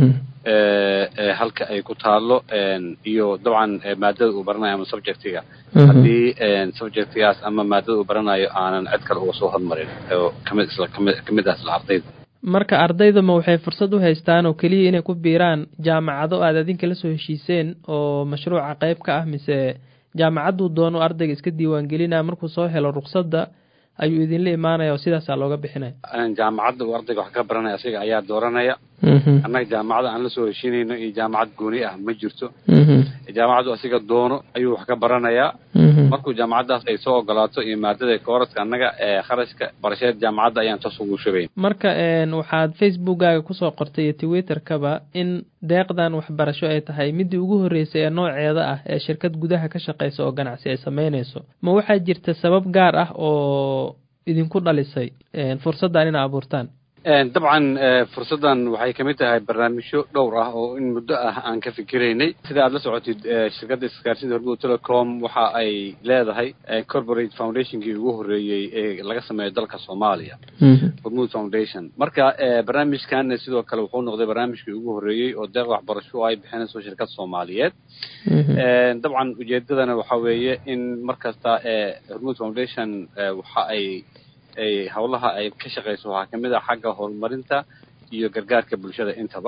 halka ay ku taalo iyo dabcan maadada uu baranayo ama subjectiga haddii subjectigaas ama maadada uu baranayo aanan cid kale uga soo hormarin oo kamid isla kamid kamid ah isla ardayda marka ardaydama waxay fursad u haystaan oo keliya inay ku biiraan jaamacado aad adinka la soo heshiiseen oo mashruuca qayb ka ah mise jaamacadduu doono ardayga iska diiwaangelinaya markuu soo helo ruqsadda ayuu idinla imaanaya oo sidaasaa looga bixinaya jaamacadda uu ardayga wax ka baranaya asiga ayaa dooranaya annaga jaamacada aan la soo heshiinayno iyo jaamacad gooni ah ma jirto jaamacaddu asiga doono ayuu wax ka baranayaa markuu jaamacaddaas ay soo ogolaato iyo maadada kooraska annaga ee kharashka barasheed jaamacadda ayaan toos ugu shubayn marka waxaad facebookkaaga kusoo qortay iyo twitterkaba in deeqdan waxbarasho ay tahay midii ugu horreysay ee nooceeda ah ee shirkad gudaha ka shaqeysa oo ganacsi ay sameynayso ma waxaa jirta sabab gaar ah oo idinku dhalisay fursaddan ina abuurtaan dabcan fursaddan waxay kamid tahay barnaamijyo dhowr ah oo in muddo ah aan ka fikiraynay sida aad la socotid shirkadda isgaarsiinta hormuud telecom waxa ay leedahay corporate foundationkii ugu horreeyey ee laga sameeyo dalka soomaaliya hormuud foundation marka barnaamijkan sidoo kale wuxuu noqday barnaamijkii ugu horreeyey oo deeq waxbarasho oo ay bixinayso shirkad soomaaliyeed dabcan ujeedadana waxa weeye in markasta hormuud foundation waxa ay ay howlaha ay ka shaqeyso waxaa kamid ah xagga horumarinta iyo gargaarka bulshada intaba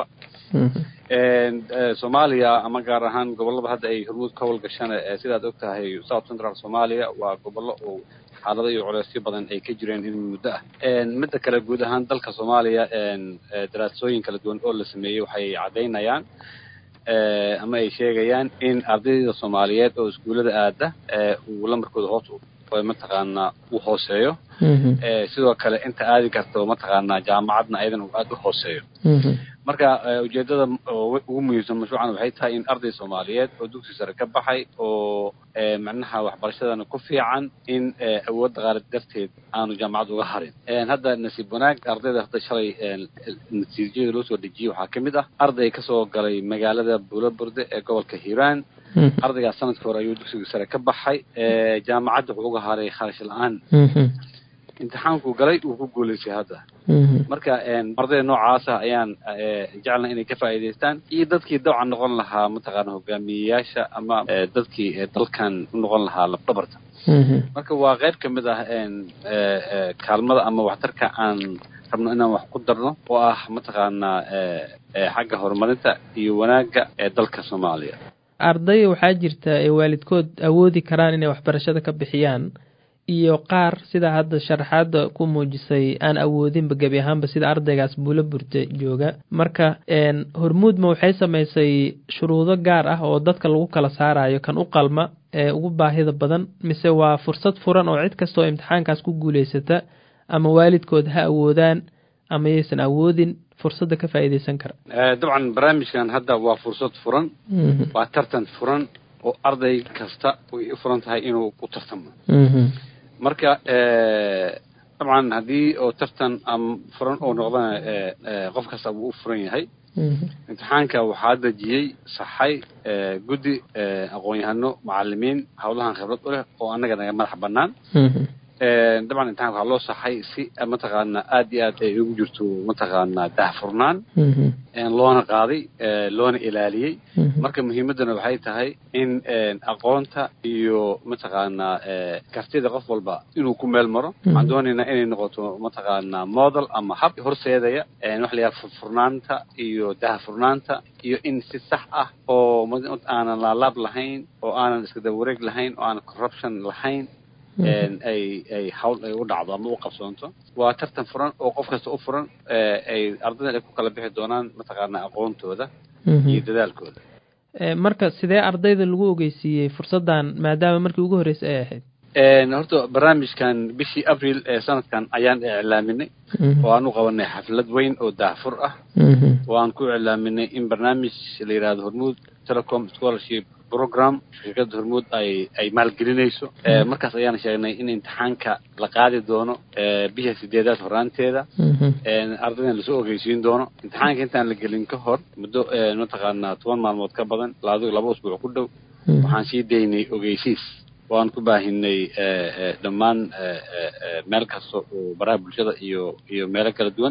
soomaaliya ama gaar ahaan gobolada hadda ay hormuud ka howlgashana sidaad og tahay south central soomaaliya waa gobollo oo xaalado iyo culeysyo badan ay ka jireen in muddo ah midda kale guud ahaan dalka soomaaliya daraasooyin kala duwan oo la sameeyey waxay caddaynayaan ama ay sheegayaan in ardayda soomaaliyeed oo iskuullada aada uu lamarkooda hoos mataqaanaa uu hooseeyo sidoo kale inta aadi karto mataqaanaa jaamacadna ayadan uu aada u hooseeyo marka ujeedada ugu muhiimsan mashruucan waxay tahay in arday soomaaliyeed oo dugsi sare ka baxay oo macnaha waxbarashadana ku fiican in awood dhaqaale darteed aanu jaamacad uga harin hadda nasiib wanaag ardayda hadda shalay natiijada loo soo dejiyey waxaa ka mid ah arday kasoo galay magaalada buulaburde ee gobolka hiiraan ardaygaas sanadka hore ayuu dugsiga sare ka baxay jaamacadda wuxuu uga haray kharash la-aan imtixaankuu galay wuu ku guulaystay hadda marka ardayda noocaasa ayaan jecelnay inay ka faa'iidaystaan iyo dadkii dabcan noqon lahaa mataqaana hogaamiyeyaasha ama dadkii dalkan u noqon lahaa labdhabarta marka waa qayb ka mid ah kaalmada ama waxtarka aan rabno inaan wax ku darno oo ah mataqaanaa xagga horumarinta iyo wanaagga ee dalka soomaaliya arday waxaa jirta ay waalidkood awoodi karaan inay waxbarashada ka bixiyaan iyo qaar sida hadda sharaxaada ku muujisay aan awoodinba gebi ahaanba sida ardaygaas buulo burte jooga marka hormuudma waxay samaysay shuruudo gaar ah oo dadka lagu kala saarayo kan u qalma ee ugu baahida badan mise waa fursad furan oo cid kastoo imtixaankaas ku guulaysata ama waalidkood ha awoodaan ama yaysan awoodin fursadda ka faa'iidaysan kara dabcan barnaamijkan hadda waa fursad furan waa tartan furan oo arday kasta way u furan tahay inuu ku tartamo marka dabcan haddii oo tartan ama furan oo noqdana qof kasta wuu u furan yahay imtixaanka waxaa dejiyey saxay guddi aqoon-yahano macalimiin hawlahan khibrad u leh oo annaga naga madax bannaan dabcan imtixaanka waxaa loo saxay si mataqaana aad iyo aad ay ugu jirto mataqaana daahfurnaan loona qaaday loona ilaaliyey marka muhiimaddana waxay tahay in aqoonta iyo mataqaana kartida qof walba inuu ku meel maro waxaan doonaynaa inay noqoto mataqaana model ama hab horseedaya waxa la yidhaha furfurnaanta iyo daahfurnaanta iyo in si sax ah oo aanan laalaab lahayn oo aanan iska daba wareeg lahayn oo aanan corruption lahayn ay ay hawl ay u dhacdo ama u qabsoonto waa tartan furan oo qof kasta u furan ay ardayda ay ku kala bixi doonaan mataqaana aqoontooda iyo dadaalkooda marka sidee ardayda lagu ogeysiiyey fursaddan maadaama markii ugu horreysay ay ahayd horta barnaamijkan bishii abril ee sanadkan ayaan iclaaminay oo aan u qabanay xaflad weyn oo daahfur ah oo aan ku iclaaminay in barnaamij la yidhahdo hormuud telecom scholarship program shirkadda hormuud ay ay maalgelinayso markaas ayaan sheegnay in imtixaanka la qaadi doono bisha sideedaad horaanteeda ardaydan lasoo ogeysiin doono imtixaanka intaan la gelin ka hor muddo mataqaanaa toban maalmood ka badan laado laba usbuuc ku dhow waxaan sii daynay ogeysiis waan ku baahinay dhammaan meel kasta oo baraha bulshada iyo iyo meelo kala duwan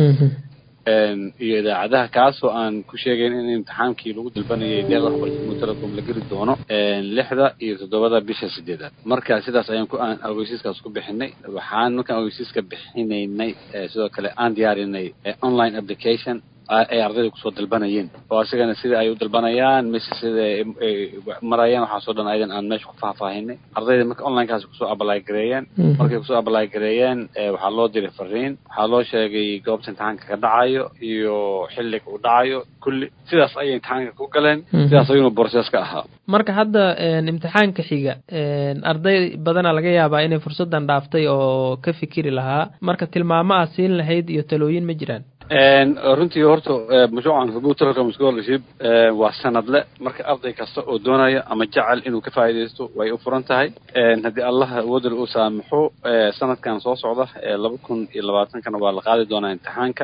iyo idaacadaha kaasoo aan ku sheegayn in imtixaankii lagu dalbanayay deeqda waxbarashada telecom la geli doono lixda iyo toddobada bisha sideedaad marka sidaas ayaan ku aan ogeysiiskaas ku bixinay waxaan markaan ogeysiiska bixinaynay sidoo kale aan diyaarinay online application ay ardayda kusoo dalbanayeen oo asigana sida ay u dalbanayaan mise sida marayaan waxaasoo dhan ayadan aan meesha ku faahfaahinay ardayda marka onlinekaas kusoo abalay gareeyeen markay kusoo abalay gareeyeen waxaa loo diray fariin waxaa loo sheegay goobta imtixaanka ka dhacayo iyo xilliga uu dhacayo kulli sidaas ayay imtixaanka ku galeen sidaas ayuuna borses ka ahaa marka hadda imtixaanka xiga arday badana laga yaabaa inay fursaddan dhaaftay oo ka fikiri lahaa marka tilmaamo ah siin lahayd iyo talooyin ma jiraan runtii horta mashruucan hormuud telecom scholarship waa sanadle marka arday kasta oo doonaya ama jecel inuu ka faa'iidaysto way u furan tahay haddii allaha awoodal uu saamaxo sanadkan soo socda laba kun iyo labaatankana waa la qaadi doonaa imtixaanka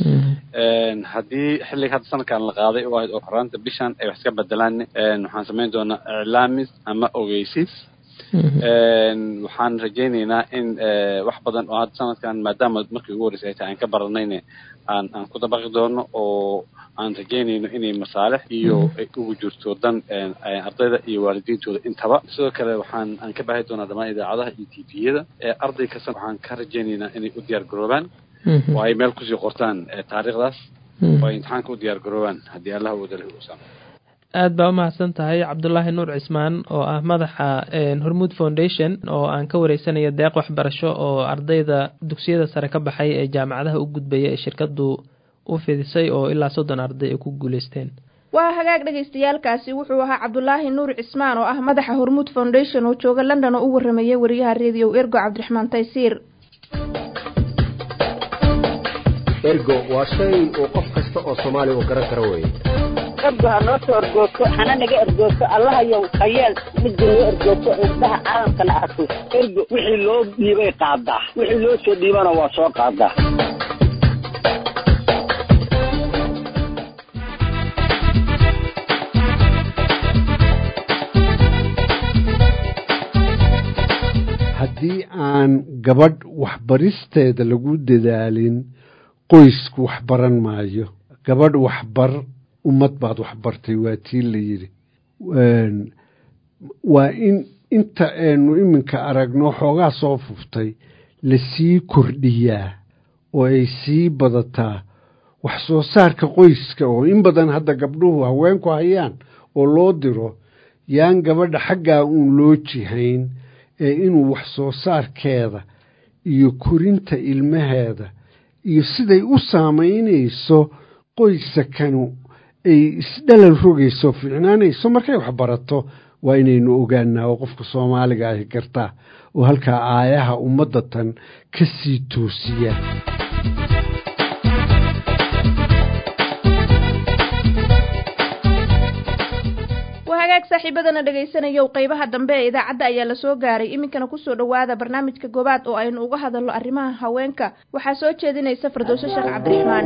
haddii xilliga hadda sanadkan la qaaday oo ahayd oo horaanta bishan ay wax iska bedelaan waxaan samayn doonaa iclaamis ama ogeysiis waxaan rajaynaynaa in wax badan oo hadda sanadkan maadaama markii ugu horreysay ay tahay aan ka baranayne aan aan ku dabaqi doono oo aan rajaynayno inay masaalix iyo ay ugu jirto dan ardayda iyo waalidiintooda intaba sidoo kale waxaan aan ka baahi doonaa dhammaan idaacadaha iyo t v-yada arday kasta waxaan ka rajaynaynaa inay u diyaar garoobaan oo ay meel kusii qortaan taariikhdaas oo ay imtixaanka u diyaar garoobaan haddii allah wadalhi uu saamo aad baa umahadsan tahay cabdulaahi nuur cismaan oo ah madaxa hormuud foundation oo aan ka wareysanayo deeq waxbarasho oo ardayda dugsiyada sare ka baxay ee jaamacadaha u gudbaya ee shirkadu u fidisay oo ilaa soddon arday ay ku guuleysteen waa hagaag dhagaystayaalkaasi wuxuu ahaa cabdulaahi nuur cismaan oo ah madaxa hormuud foundation oo jooga london oo u waramayay wariyaha rediyo ergo cabdiraxmaan taysiir ergo waa shay uu qof kasta oo soomaaliya uu garan karo weeye ergo ha noo soo ergoogto hana naga ergoogto allahayow hayeel midda noo ergoogto indhaha caalamkana arko ergo wixii loo dhiibay qaadaa wixii loo soo dhiibana waa soo qaadaa haddii aan gabadh waxbaristeeda lagu dadaalin qoysku wax baran maayo gabadh waxbar ummad baad waxbartay waa tii la yidhi waa in inta aynu iminka aragno xoogaa soo fuftay lasii kordhiyaa oo ay sii badataa wax soo saarka qoyska oo in badan hadda gabdhuhu haweenku hayaan oo loo diro yaan gabadha xaggaa uun loo jihayn ee inuu wax soo saarkeeda iyo korinta ilmaheeda iyo siday u saamaynayso qoysakanu ay isdhalal rogayso fiicnaanayso markay wax barato waa inaynu ogaanaa oo qofka soomaaliga ahi gartaa oo halkaa aayaha ummadda tan ka sii toosiya hagaag saaxiibadana dhagaysanayow qeybaha dambe ee idaacadda ayaa lasoo gaaray iminkana kusoo dhowaada barnaamijka goobaad oo aynu uga hadalno arrimaha haweenka waxaa soo jeedinaysa firdowso sheekh cabdiraxmaan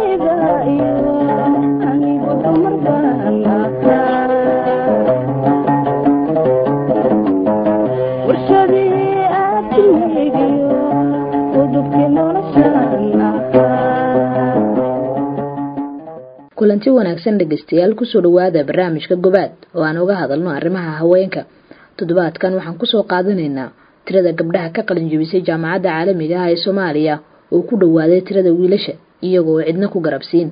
kulanti wanaagsan dhegaystayaal kusoo dhowaada barnaamijka gobaad oo aan uga hadalno arrimaha haweenka toddobaadkan waxaan kusoo qaadanaynaa tirada gabdhaha ka qalin jebisay jaamacadda caalamiga ah ee soomaaliya oo ku dhowaaday tirada wiilasha iyagoo cidna ku garabsiin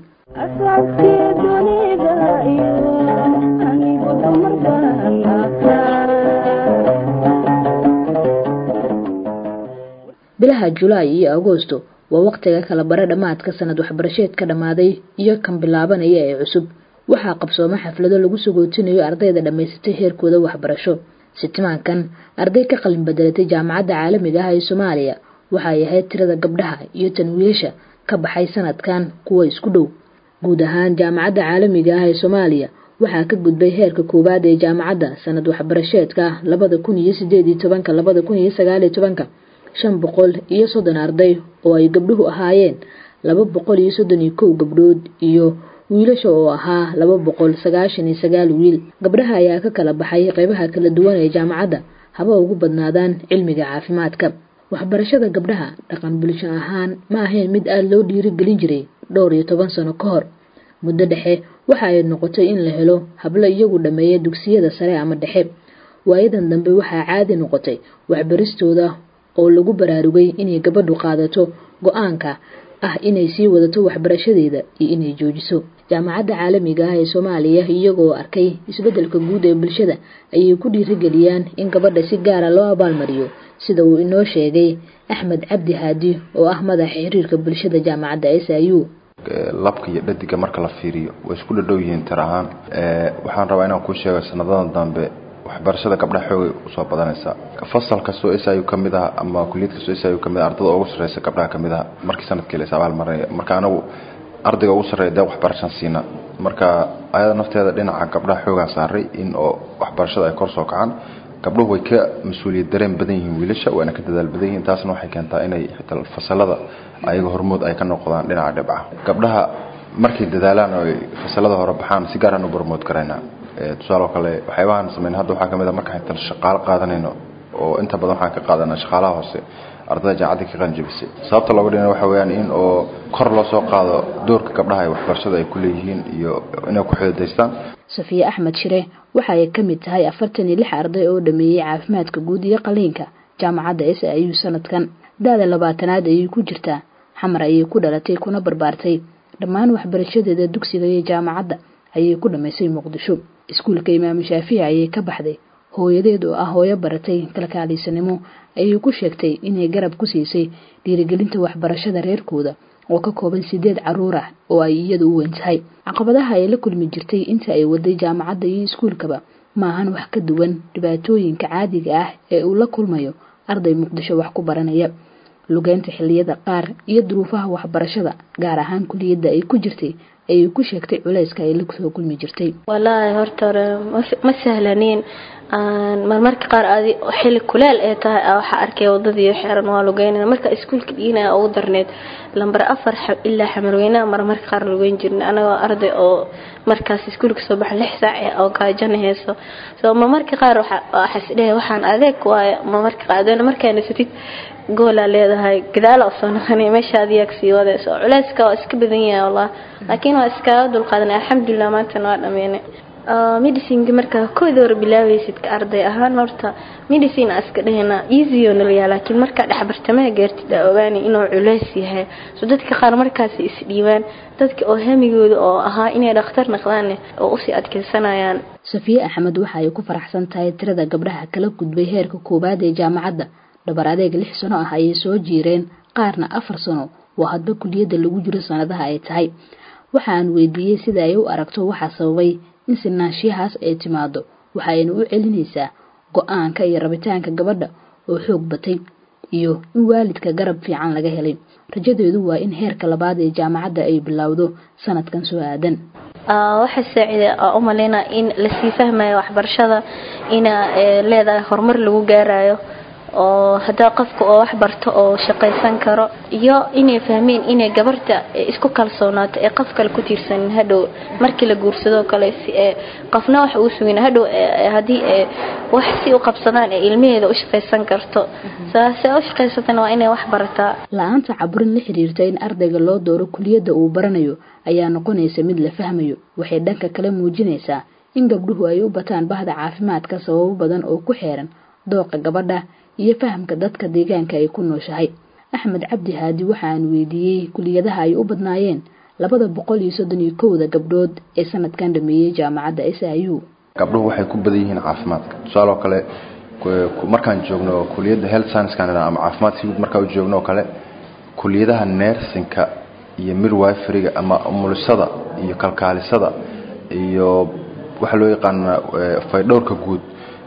bilaha julaay iyo agoosto waa waqtiga kala bare dhammaadka sanad waxbarasheedka dhammaaday iyo kan bilaabanaya ee cusub waxaa qabsooma xaflado lagu sagootinayo ardayda dhammaysatay heerkooda waxbarasho sitimaankan arday ka qalin bedelatay jaamacadda caalamiga ah ee soomaaliya waxay ahayd tirada gabdhaha iyo tan wiilasha ka baxay sanadkan kuwa isku dhow guud ahaan jaamacadda caalamiga ah ee soomaaliya waxaa ka gudbay heerka koowaad ee jaamacadda sanad waxbarasheedka labada kun iyo sideed iyo tobanka labada kun iyo sagaal iyo tobanka shan boqol iyo soddon arday oo ay gabdhuhu ahaayeen laba boqol iyo soddon iyo kow gabdhood iyo wiilasha oo ahaa laba boqol sagaashan iyo sagaal wiil gabdhaha ayaa ka kala baxay qeybaha kala duwan ee jaamacadda haba ugu badnaadaan cilmiga caafimaadka waxbarashada gabdhaha dhaqan bulsho ahaan ma ahayn mid aada loo dhiirigelin jiray dhowr iyo toban sano ka hor muddo dhexe waxa ay noqotay in la helo hablo iyagu dhammeeya dugsiyada sare ama dhexe waayadan dambe waxaa caadi noqotay waxbaristooda oo lagu baraarugay inay gabadhu qaadato go-aanka ah inay sii wadato waxbarashadeeda iyo inay joojiso jaamacadda caalamiga ah ee soomaaliya iyagoo arkay isbeddelka guud ee bulshada ayay ku dhiirigeliyaan in gabadha si gaara loo abaalmariyo sida uu inoo sheegay axmed cabdi haadi oo ah madaxa xiriirka bulshada jaamacadda s i u labka iyo dhadiga marka la fiiriyo way isku dhadhow yihiin tir ahaan waxaan rabaa inaan kuu sheego sanadadan dambe waxbarashada gabdhaha xoogay usoo badanaysa fasal kastoo s i ka mid ah ama kuliyad kastoo s i ka mid ah ardada ugu sarreysa gabdhaha ka mid ah markii sanadkii la is abaalmarinaya marka anagu ardayga ugu sarreeya dee waxbarashaan siina marka ayada nafteeda dhinaca gabdhaha xoogaan saaray in oo waxbarashada ay kor soo kacaan gabdhuhu way ka mas-uuliyad dareen badan yihiin wiilasha waana ka dadaal badan yihiin taasna waxay keentaa inay xitaa fasalada ayaga hormood ay ka noqdaan dhinaca dhibca gabdhaha markay dadaalaan oo ay fasalada hore baxaan si gaaraan u barmood karaynaa tusaale oo kale waxyaabahan sameyn hadda waxaa kamid a markaan intaan shaqaalo qaadanayno oo inta badan waxaan ka qaadanaa shaqaalaha hoose ardada jaamacadda ka qalinjabisay sababta looga dhigana waxa weeyaan in oo kor loo soo qaado doorka gabdhaha ee waxbarashada ay ku leeyihiin iyo inay ku xididaystaan safiye axmed shire waxa ay ka mid tahay afartan iyo lix arday oo dhameeyey caafimaadka guud iyo qaliinka jaamacadda s i u sanadkan da-da labaatanaad ayay ku jirtaa xamar ayay ku dhalatay kuna barbaartay dhammaan waxbarashadeeda dugsiga iyo jaamacadda ayay ku dhammaysay muqdisho iskuulka imaamu shaafici ayay ka baxday hooyadeed oo ah hooyo baratay kalkaaliisanimo ayay ku sheegtay inay garab ku siisay dhiirigelinta waxbarashada reerkooda oo ka kooban sideed caruur ah oo ay iyadu u weyn tahay caqabadaha ay la kulmi jirtay inta ay waday jaamacadda iyo iskuulkaba maahan wax ka duwan dhibaatooyinka caadiga ah ee uu la kulmayo arday muqdisho wax ku baranaya lugeynta xilliyada qaar iyo duruufaha waxbarashada gaar ahaan kuliyadda ay ku jirtay ayay ku sheegtay culayska ay la soo kulmi jirtay walaahi horta hore ma sahlaniin marmarka qaar adi xilli kuleel ee tahay waxaa arkay wadadii xeeran waa lugeynana marka iskuulka dhiinaya ugu darneed lambar afar ilaa xamarweynaha marmarka qaar lugeyn jirna anagoo arday oo markaas iskuulka soo baxa lix saac oo gaajana heeso so marmarka qaar waxaisdhehe waxaan adeeg waayo marmarka qaar adoona markaa nasatid goolaa leedahay gadaala usoo noqonay meesha adiyaag sii wadayso culeyska waa iska badan yahay wallah laakiin waa iskaga dulqaadanay alxamdulilah maantana waa dhameynay medicineka markaa kooda hore bilaabeysid ka arday ahaan horta medicine aa iska dhahayna easyo nalayaa laakiin markaa dhexbartamaha gaartid aa ogaanay inuu culeys yahay so dadka qaar markaasi isdhiibaan dadka oo hamigooda oo ahaa inay dhakhtar naqdaan oo usii adkeysanayaan safiye axmed waxa ay ku faraxsan tahay tirada gabdhaha kala gudbay heerka koowaad ee jaamacadda dhabar adeeg lix sano ah ayay soo jiireen qaarna afar sano waa hadba kuliyadda lagu jiro sanadaha ay tahay waxaan weydiiyey sida ay u aragto waxaa sababay in sinaanshiyahaas ay timaado waxayna u celinaysaa go-aanka iyo rabitaanka gabadha oo xoog batay iyo in waalidka garab fiican laga helay rajadeedu waa in heerka labaad ee jaamacadda ay bilowdo sanadkan soo aadan waxaa saacida u maleynaa in lasii fahmayo waxbarashada ina leedahay horumar lagu gaarayo oo hadaa qofka oo wax barto oo shaqaysan karo iyo inay fahmeen inay gabarta isku kalsoonaato ee qof kale ku tiirsanin hadhow markii la guursadoo kale si ee qofna wax uu sugin hadhow haddii wax si u qabsadaan ee ilmaheeda u shaqaysan karto saase u shaqaysatana waa inay wax barataa la-aanta caburin la xiriirta in ardayga loo dooro kuliyadda uu baranayo ayaa noqonaysa mid la fahmayo waxay dhanka kale muujinaysaa in gabdhuhu ay u bataan bahda caafimaadka sababo badan oo ku xeeran dooqa gabadha iyo fahamka dadka deegaanka ay ku nooshahay axmed cabdi haadi waxaan weydiiyey kuliyadaha ay u badnaayeen labada boqol iyo soddon iyo kowda gabdhood ee sanadkan dhameeyey jaamacadda s i u gabdhuhu waxay ku badan yihiin caafimaadka tusaaloo kale markaan joogno kuliyadda health sciencekan ama caafimaadka guud markaan u joogno oo kale kuliyadaha nersinka iyo midwiferyga ama umulisada iyo kalkaalisada iyo waxaa loo yaqaana faydhowrka guud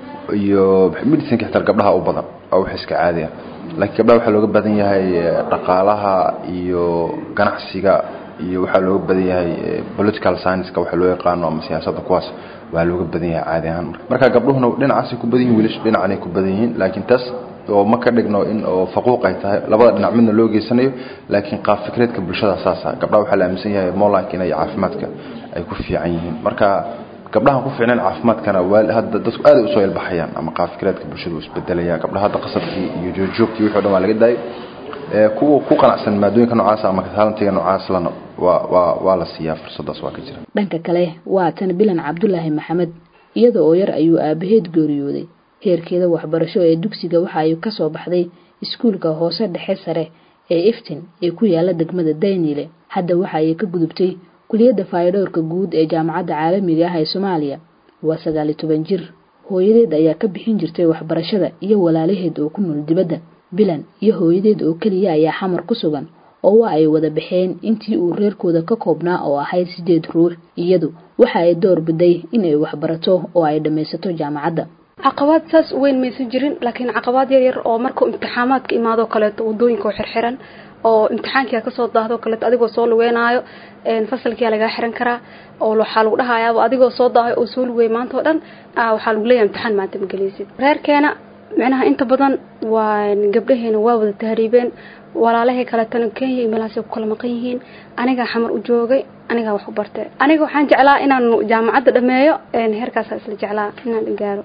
iyo medicinka xitaa gabdhaha u badan oo wax iska caadi ah laakiin gabdhaha waxaa looga badan yahay dhaqaalaha iyo ganacsiga iyo waxaa looga badan yahay political science-ka waxa loo yaqaano ama siyaasadda kuwaas waa looga badan yahay caadi ahaan marka gabdhuhuna dhinacaasay ku badan yihin wiilashu dhinacanay ku badan yihiin laakiin taas oo ma ka dhigno in oo faquuq ay tahay labada dhinac midna loo geysanayo laakiin qaab fikreedka bulshada saasa gabdhaha waxaa la aaminsan yahay molank inay caafimaadka ay ku fiican yihiin marka gabdhaha ku fiicnaan caafimaadkana hadda dadku aad ay usoo ilbaxayaan ama qaafkireedka bulshadu isbedelaya gabdhaha hadda qasadkii iyo joogjoogkii wixii o dhan waa laga daayay kuwa ku qanacsan maadooyinka noocaas ama taalantiga noocaas lana waa waa waa la siiyaa fursadaas waa ka jira dhanka kale waa tan bilan cabdulaahi maxamed iyada oo yar ayuu aabaheed geeriyooday heerkeeda waxbarasho ee dugsiga waxa ay kasoo baxday iskuulka hoose dhexe sare ee iftin ee ku yaala degmada daynile hadda waxa ay ka gudubtay kuliyadda faayadhowrka guud ee jaamacadda caalamiga ah ee soomaaliya waa sagaali toban jir hooyadeed ayaa ka bixin jirtay waxbarashada iyo walaalaheed oo ku nool dibadda bilan iyo hooyadeed oo keliya ayaa xamar ku sugan oo waa ay wada baxeen intii uu reerkooda ka koobnaa oo ahayd sideed ruux iyadu waxa ay door biday inay waxbarato oo ay dhammaysato jaamacadda caqabaad saas u weyn maysan jirin laakiin caqabaad yar yar oo markuu imtixaamaadka imaadoo kaleeto wadooyinka oo xirxiran oo imtixaankia kasoo daahdo kaleeto adigoo soo lugeynaayo fasalkia lagaa xiran karaa oo waxaa lagu dhahayaaba adigoo soo daahay oo soo lugey maanta oo dhan waxaa lagu leeyahay imtixaan maanta ma gelaysid reerkeena micnaha inta badan waa gabdhaheena waa wada tahriibeen walaalahay kaletana kenya iyo meelahaasay ku kala maqan yihiin anigaa xamar u joogay anigaa wax u bartay aniga waxaan jeclaa inaan jaamacadda dhameeyo heerkaasaa isla jeclaa inaan gaaro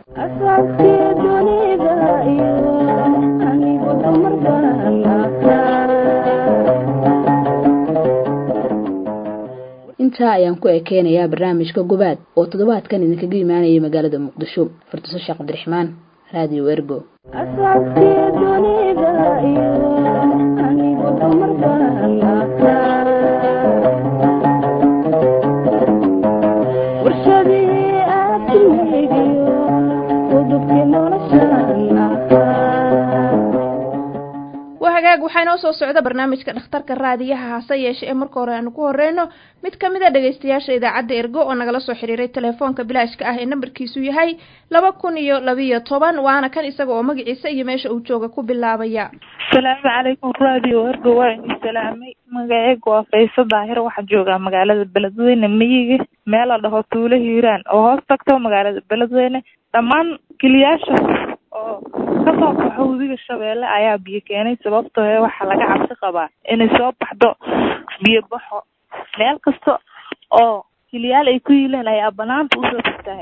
intaa ayaan ku ekeenayaa barnaamijka gobaad oo toddobaadkan idinkaga imaanayay magaalada muqdisho fardiso sheekh cabdiraxmaan raadiyo ergo waa hagaag waxaa inoo soo socda barnaamijka dhakhtarka raadiyaha hase yeeshe ee marka hore aanu ku horeyno mid ka mid a dhegeystayaasha idaacadda ergo oo nagala soo xiriiray telefoonka bilaashka ah ee nambarkiisu yahay laba kun iyo labiyo toban waana kan isaga oo magaciisa iyo meesha uu jooga ku bilaabaya asalaamu calaykum radio ergo waa idin salaamay magaceyga waa fayso daahir waxaa joogaa magaalada beledweyne miyiga meel la dhaho tuulo hiiraan oo hoos tagto magaalada beledweyne dhammaan kiliyaasha oo kasoo baxo webiga shabeelle ayaa biyo keenay sababtoo ee waxaa laga cabsi qabaa inay soo baxdo biyo baxo meel kasta oo kiliyaal ay ku yiileen ayaa banaanta usoo fatahay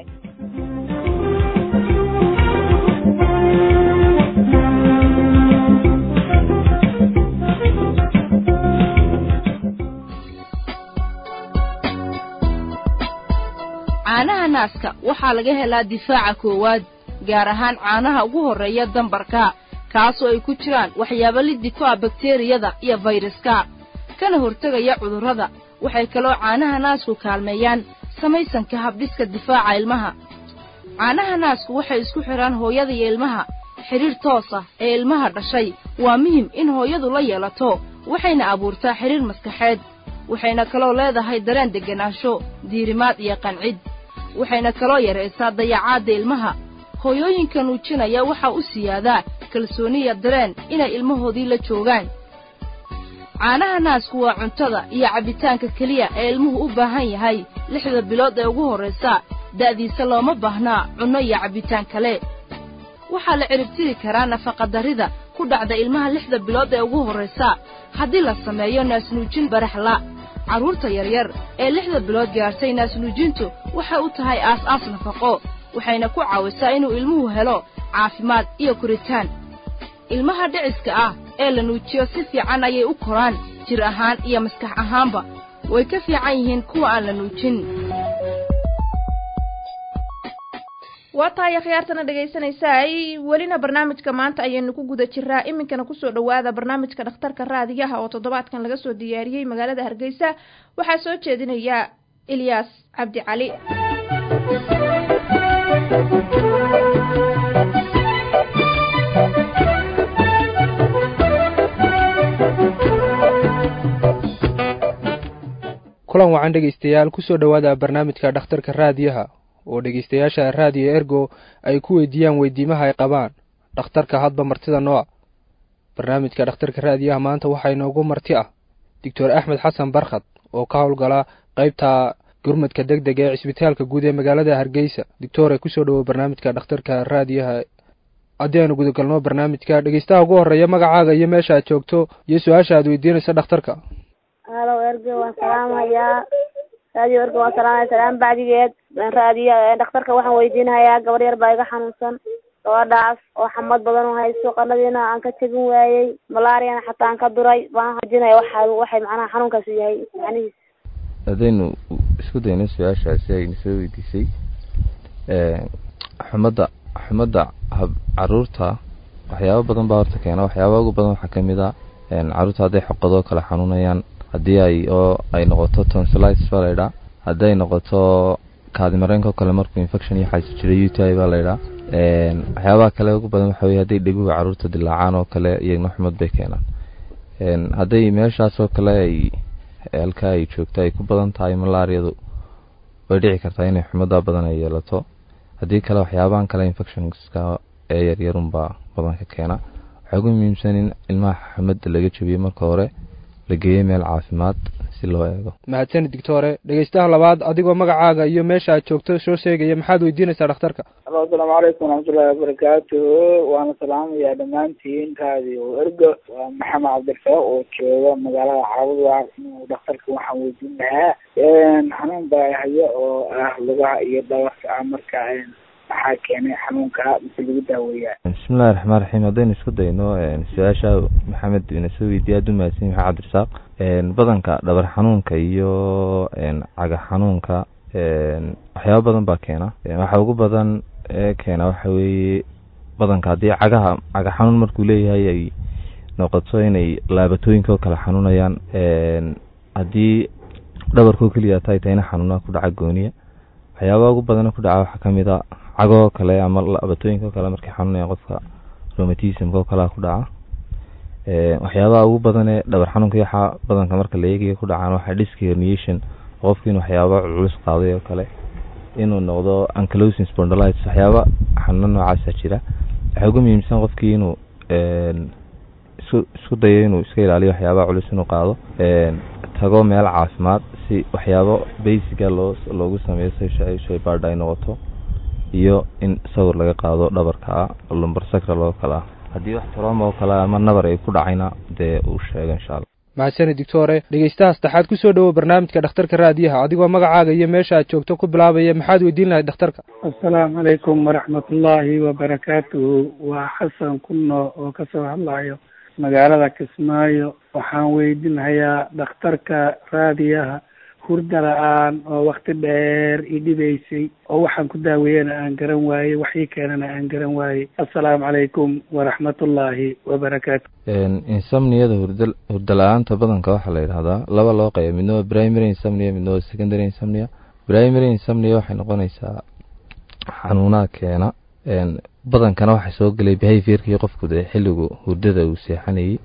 caanaha naaska waxaa laga helaa difaaca koowaad gaar ahaan caanaha ugu horreeya dambarka kaasoo ay ku jiraan waxyaabo liddi ku ah bakteriyada iyo fayraska kana hortegaya cudurrada waxay kaloo caanaha naasku kaalmeeyaan samaysanka habdhiska difaaca ilmaha caanaha naasku waxay isku xidhaan hooyada iyo ilmaha xidhiir toos ah ee ilmaha dhashay waa muhim in hooyadu la yeelato waxayna abuurtaa xidhiir maskaxeed waxayna kaloo leedahay dareen degganaansho diirimaad iyo qancid waxayna kaloo yaraysaa dayacaadda ilmaha hooyooyinka nuujinaya waxaa u siyaadaa kalsooniya dareen inay ilmahoodii la joogaan caanaha naasku waa cuntada iyo cabbitaanka keliya ee ilmuhu u baahan yahay lixda bilood ee ugu horraysa da'diisa looma baahnaa cunno iyo cabbitaan kale waxaa la ciribtiri karaa nafaqadarrida ku dhacda ilmaha lixda bilood ee ugu horraysa haddii la sameeyo naasnuujin baraxla carruurta yaryar ee lixda bilood gaartay naasnuujintu waxay u tahay aas-aas nafaqo waxayna ku caawisaa inuu ilmuhu helo caafimaad iyo koritaan ilmaha dhiciska ah ee la nuujiyo si fiican ayay u koraan jir ahaan iyo maskax ahaanba way ka fiican yihiin kuwa aan la nuujin waa tahay akhyaartana dhegaysanaysaay welina barnaamijka maanta ayaynu ku guda jiraa iminkana kusoo dhowaada barnaamijka dhakhtarka raadiyaha oo toddobaadkan laga soo diyaariyey magaalada hargeysa waxaa soo jeedinaya ilyaas cabdi cali kulan wacan dhegaystayaal kusoo dhowaada barnaamijka dhakhtarka raadiyaha oo dhegaystayaasha raadiyo ergo ay ku weydiiyaan weydiimaha ay qabaan dhakhtarka hadba martida nooc barnaamijka dhakhtarka raadiyaha maanta waxaa inoogu marti ah doctor axmed xasan barkhad oo ka howlgala qaybta gurmadka deg deg ee cisbitaalka guud ee magaalada hargeysa doctore kusoo dhowow barnaamijka dhakhtarka raadiyaha haddii aynu gudagalno barnaamijka dhegeystaha ugu horreeya magacaaga iyo meesha aad joogto iyo su-aasha aad weydiinaysa dhakhtarka halow erge waan salaamahayaa raadiyo erge waan salaamaya salaam bacdigeed raadiyo dhakhtarka waxaan weydiinahayaa gabar yar baa iga xanuunsan gabadhaas oo xamad badan u hayso qanadiina aan ka tegin waayey malaariana xataa aan ka duray baan hajinaya waxa waxay macnaha xanuunkaasi yahay macnihiis haddaynu isku dayno su-aashaasi aynu soo weydiisay xumadda xumadda caruurta waxyaabo badan baa horta keena waxyaaba ugu badan waxaa kamid a caruurta hadday xoqadoo kale xanuunayaan haddii ay oo ay noqoto tonsilitis baa laydhaa haddii ay noqoto kaadimareenka oo kale markuu infection iyo xaasi jiray u t i baa laydhaa waxyaabaha kale ugu badan waxa weye hadday dheguhu caruurta dilaacaan oo kale iyagna xumad bay keenaan hadday meeshaas oo kale ay halkaa ay joogto ay ku badan tahay malaariyadu way dhici kartaa inay xumaddaa badan ay yeelato haddii kale waxyaabahan kale infectionska ee yaryarunbaa badan ka keena waxaa ugu muhiimsan in ilmaha xumadda laga jabiyo marka hore la geeyo meel caafimaad si loo eego mahadsanid doctore dhegeystaha labaad adigoo magacaaga iyo meesha aad joogto soo sheegaya maxaad weydiinaysaa dhakhtarka alo asalaamu calaykum waraxmatullahi wabarakaatuhu waana salaamayaa dhammaantiin raadiyo ergo waa maxamed cabdirasaaq oo jooga magaalada caabudwa dhakhtarka waxaan weydiin lahaa xanuun baa hayo oo ah lugaha iyo dhabarka ah marka maxaa keenay xanuunka mise lagu daaweeyaa bismillahi raxmaan raxiim haddaynu isku dayno su-aasha maxamed ina soo weydiiya aad u mahadsan maxamed cabdirasaaq badanka dhabar xanuunka iyo caga xanuunka waxyaaba badan baa keena waxa ugu badan ee keena waxa weeye badanka haddii cagaha caga xanuun markuu leeyahay ay noqoto inay laabatooyinka oo kale xanuunayaan haddii dhabarkoo keliya tay tayna xanuuna ku dhaca gooniya waxyaabaha ugu badana ku dhaca waxaa kamid a cagoo kale ama laabatooyinka oo kale markay xanuunayaan qofka romatismka oo kalea ku dhaca waxyaabaha ugu badan ee dhabar xanuunka waxaa badanka marka la eegayo ku dhacaan waxaa disk herniation qofki inuu waxyaaba culus qaaday oo kale inuu noqdo ankylosing spondylitis waxyaaba xanuuno noocaasa jira waxaa ugu muhiimsan qofkii inuu isku isku dayo inuu iska ilaaliyo waxyaabaha culus inuu qaado tago meel caafimaad si waxyaabo basiga loo loogu sameeyo si shaybaadha ay noqoto iyo in sawir laga qaado dhabarka ah lumbar sacral oo kale ah haddii wax trauma oo kale ama nabar ay ku dhacayna dee uu sheego insha allah mahadsani doctore dhegeystaha saddexaad kusoo dhowow barnaamijka dhakhtarka raadiyaha adigoo magacaaga iyo meesha aad joogto ku bilaabaya maxaad weydiin lahayd dhakhtarka assalaamu calaykum waraxmatullaahi wabarakaatuhu waa xasan kunno oo kasoo hadlayo magaalada kismaayo waxaan weydiinhayaa dhakhtarka raadiyaha hurda la-aan oo wakti dheer i dhibaysay oo waxaan ku daaweeyana aan garan waayey waxii keenana aan garan waayey assalaamu calaykum waraxmatullaahi wabarakaatu insomniyada hurda hurda la-aanta badanka waxaa la yidhahdaa laba loo qeyba midna waa primary insomnia midna waa secondary insomnia primary insomnia waxay noqonaysaa xanuunaha keena badankana waxaa soo gelay behaviorkii qofku dee xilligu hurdada uu seexanayey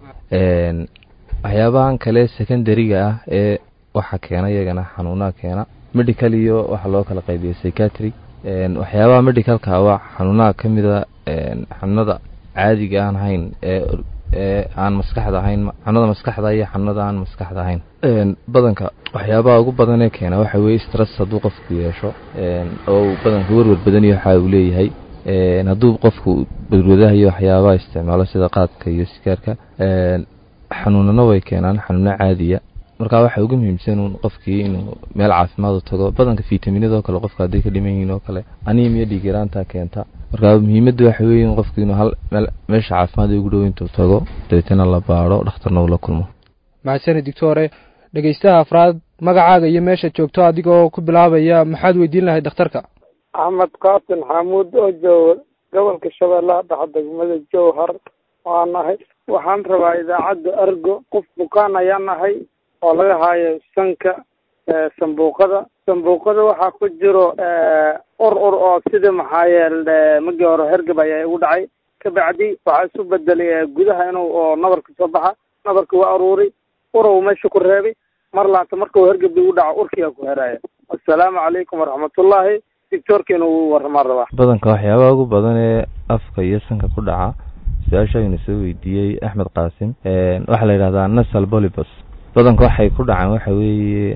waxyaabahan kale secondariga ah ee waxa keena iyagana xanuunaha keena medical iyo waxaa loo kala qaybiya psychiatry waxyaabaha medicalka waa xanuunaha ka mida xanuunada caadiga aan ahayn ee ee aan maskaxda ahayn xanuunada maskaxda iyo xanuunada aan maskaxda ahayn badanka waxyaabaha ugu badan ee keena waxa weye stress hadduu qofku yeesho oo uu badanka werwer badan iyo waxa uu leeyahay hadduu qofku badwadaha iyo waxyaabaha isticmaalo sida qaadka iyo sikaarka xanuunana way keenaan xanuuno caadiya marka waxaa ugu muhiimsan un qofkii inuu meel caafimaad u tago badanka fitaminadoo kale qofka hadday ka dhiman yihiin oo kale anemia dhiigiraanta keenta marka muhiimadda waxa weeye in qofku inuu hal meel meesha caafimaad ugu dhow intuu tago dabeetana la baadho dhakhtarna uu la kulmo mahadsani doctore dhegeystaha afraad magacaaga iyo meesha joogto adigoo ku bilaabaya maxaad weydiin lahayd dhakhtarka axmed qaasin xamuud oo jooga gobolka shabeellaha dhexe degmada jowhar waa nahay waxaan rabaa idaacadda argo qof bukaan ayaa nahay oo laga haayo sanka sambuuqada sambuuqada waxaa ku jiro ur ur oo sida maxaa yeele magii hore hergab ayaa igu dhacay kabacdi waxaa isu bedelay gudaha inuu oo nabarka soo baxa nabarka waa aruuri urow meesha ku reebay mar laanta markuu hergab igu dhaco urkiyaa ku heraaya assalaamu calaykum waraxmatullaahi doctorka inuu waramaan rabaa badanka waxyaabaha ugu badan ee afka iyo sanka ku dhaca su-aasha aynu soo weydiiyey axmed qaasim waxaa la yidhahdaa nasal bolibus badanka waxay ku dhacaan waxa weeye